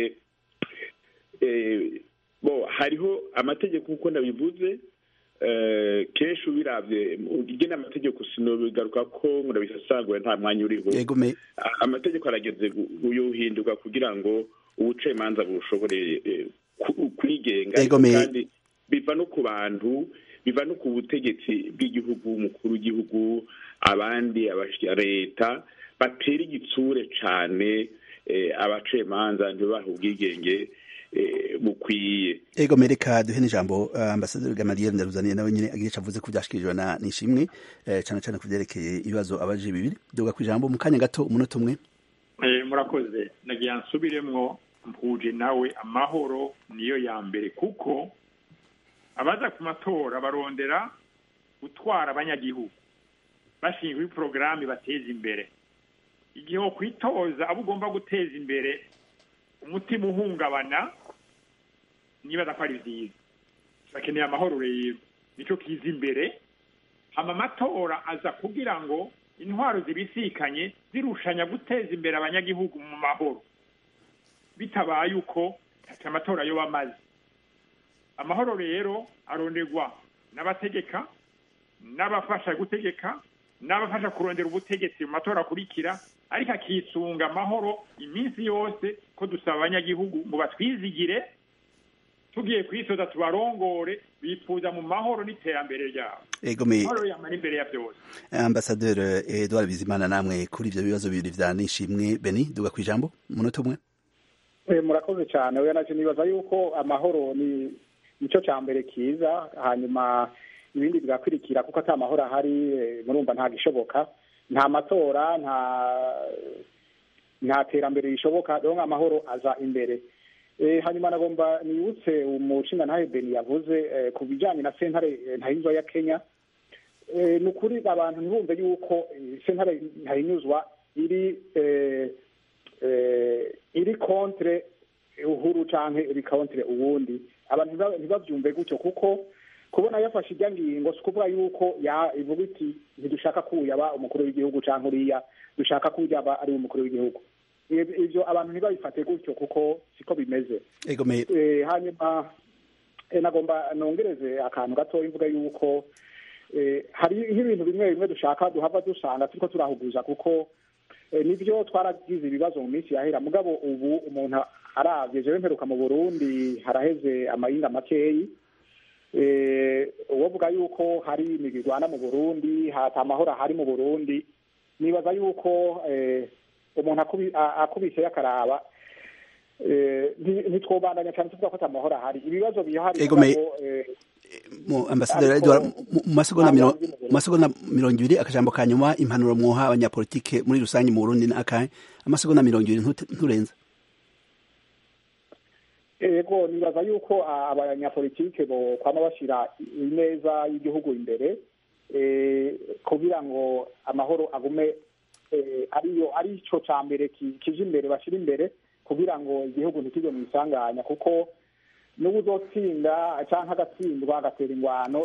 D: bo hariho amategeko nk'uko nabivuze kenshi ubirabye igena amategeko sinobigaruka ko murabisasangura nta mwanya uriho amategeko arageze yuhinduka kugira ngo ubucamanza bushobore kwigenga kandi biva no ku bantu biva no ku butegetsi bw'igihugu umukuru w'igihugu abandi leta batera igitsure cyane abacamanza ntibahe ubwigenge bukwiye
A: ego mereka duhe n'ijambo ambasaderi gamariyeri ndaruzaniye nawe nyine agiye avuze ko byashikirijwe na nishimwe cyane cyane ku byerekeye ibibazo abaje bibiri duga ku ijambo mu kanya gato umunota umwe
C: murakoze nagira nsubiremwo mpuje nawe amahoro niyo ya mbere kuko abaza ku matora barondera gutwara abanyagihugu bashinzwe porogaramu bateza imbere igihe wo kwitoza abo ugomba guteza imbere umutima uhungabana nibaza ko ari byiza bakeneye amahoro rero nicyo kiza imbere hama amatora aza kugira ngo intwaro zibisikanye zirushanya guteza imbere abanyagihugu mu mahoro bitabaye uko ati amatora yo bamaze amahoro rero aronderwa n'abategeka n'abafasha gutegeka n'abafasha kurondera ubutegetsi mu matora akurikira ariko akisunga amahoro iminsi yose ko dusaba abanyagihugu ngo batwizigire tugiye kwisoza tubarongore bifuza mu mahoro n'iterambere ryabo amahoro yamara imbere ya byose
A: ambasaderi edouard bizimana namwe kuri ibyo bibazo bibiri vya nishimwe beni duga ku ijambo umunota umwe
F: murakoze cyane we nacyo nibaza yuko amahoro ni nicyo cya mbere kiza hanyuma ibindi bigakurikira kuko ata mahoro ahari murumva ntabwo ishoboka nta matora nta nta terambere rishoboka rero amahoro aza imbere hanyuma nagomba nibutse umushinga ntahe beni yavuze ku bijyanye na sentare ntahinyuzwa ya kenya ni ukuri abantu ntibumve yuko sentare ntahinyuzwa iri iri kontre uhuru cyangwa iri kontre uwundi abantu ntibabyumve gutyo kuko kubona yafashe ijya ngingo si ukuvuga yuko ivuga iti ntidushaka ko yaba umukuru w'igihugu cyangwa uriya dushaka ko yaba ari umukuru w'igihugu ibyo abantu ntibabifate gutyo kuko siko bimeze hanyuma nagomba nongereze akantu gatoya mvuga yuko hari nk'ibintu bimwe bimwe dushaka duhava dusanga turiko turahuguza kuko nibyo twaragize ibibazo mu minsi yahera mugabo ubu umuntu arabye jewe mperuka mu burundi haraheze amayinga makeyi uwovuga yuko hari imigirwana mu burundi hata amahoro ahari mu burundi nibaza yuko umuntu akubise akaraba ntitwobandanya cyane tuvuga ko amahoro ahari ibibazo bihari
A: mu ambasaderi edward mu masegonda mirongo ibiri akajambo ka nyuma impanuro mwoha abanyapolitike muri rusange mu burundi ni akahe amasegonda mirongo ibiri nturenze
F: yego nibaza yuko abanyapolitike bo kwama bashyira ineza y'igihugu imbere kugira ngo amahoro agume ariyo ari cyo cya mbere kije imbere bashyira imbere kugira ngo igihugu ntikijye mu isanganya kuko n'ubu uzotsinda cyangwa agatsindwa agatera ingwano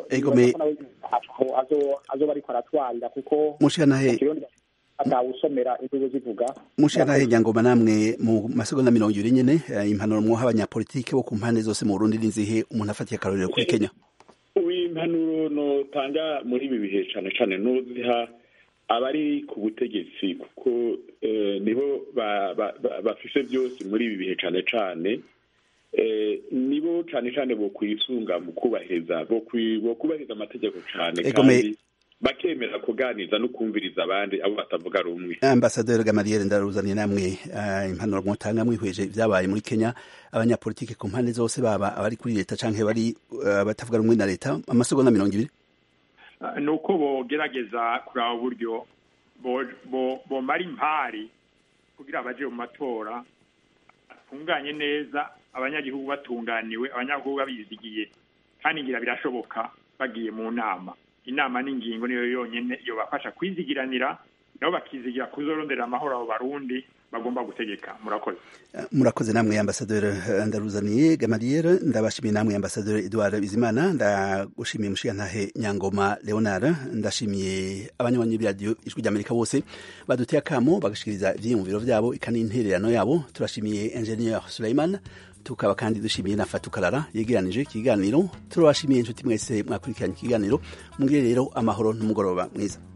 F: azoba ariko aratwarira kuko atawusomera imvugo zivuga
A: mushanahe nyangoma namwe mu masegonda mirongo ibiri nyene impanuro mwoha abanyapolitike bo ku mpande zose mu burundi n'inzihe umuntu afatiye akarorero kuri kenya
D: impanuro notanga muri ibi bihe cane cane noziha abari ku butegetsi kuko nibo bafise byose muri ibi bihe cane cane nibo cane cane bokwisunga mu kubahiriza bokubahiriza amategeko cane kandi bakemera kuganiza no kumviriza abandi abo batavuga rumwe
A: ambasaderi gamariyeri ndaruzaniye namwe impanuro mwotanga mwihweje ibyabaye muri kenya abanyapolitike ku mpande zose baba abari kuri leta canke bari batavuga rumwe na leta amasegonda mirongo ibiri
C: ni uko bogerageza kuraba uburyo bomara impari kugira baje mu matora atunganye neza abanyagihugu batunganiwe abanyagihugu babizigiye kandi ngira birashoboka bagiye mu nama inama n'ingingo niyo yonyine iyo bafasha kwizigiranira nabo bakizigira kuzorondera amahoro abo barundi bagomba gutegeka murakoze
A: murakoze namwe ambasaderi ndaruzaniye gamariyeri ndabashimiye namwe ambasaderi edouard bizimana ndagushimiye mushigantahe nyangoma leonard ndashimiye abanywanyi b'iradiyo ijwi ry'amerika bose baduteye akamo bagashikiriza ivyiyumviro vyabo ikani intererano yabo turashimiye ingenieur suleiman tukaba kandi dushimiye na fatukarara yegeranije ikiganiro turabashimiye inshuti mwese mwakurikiranye ikiganiro mugire rero amahoro n'umugoroba mwiza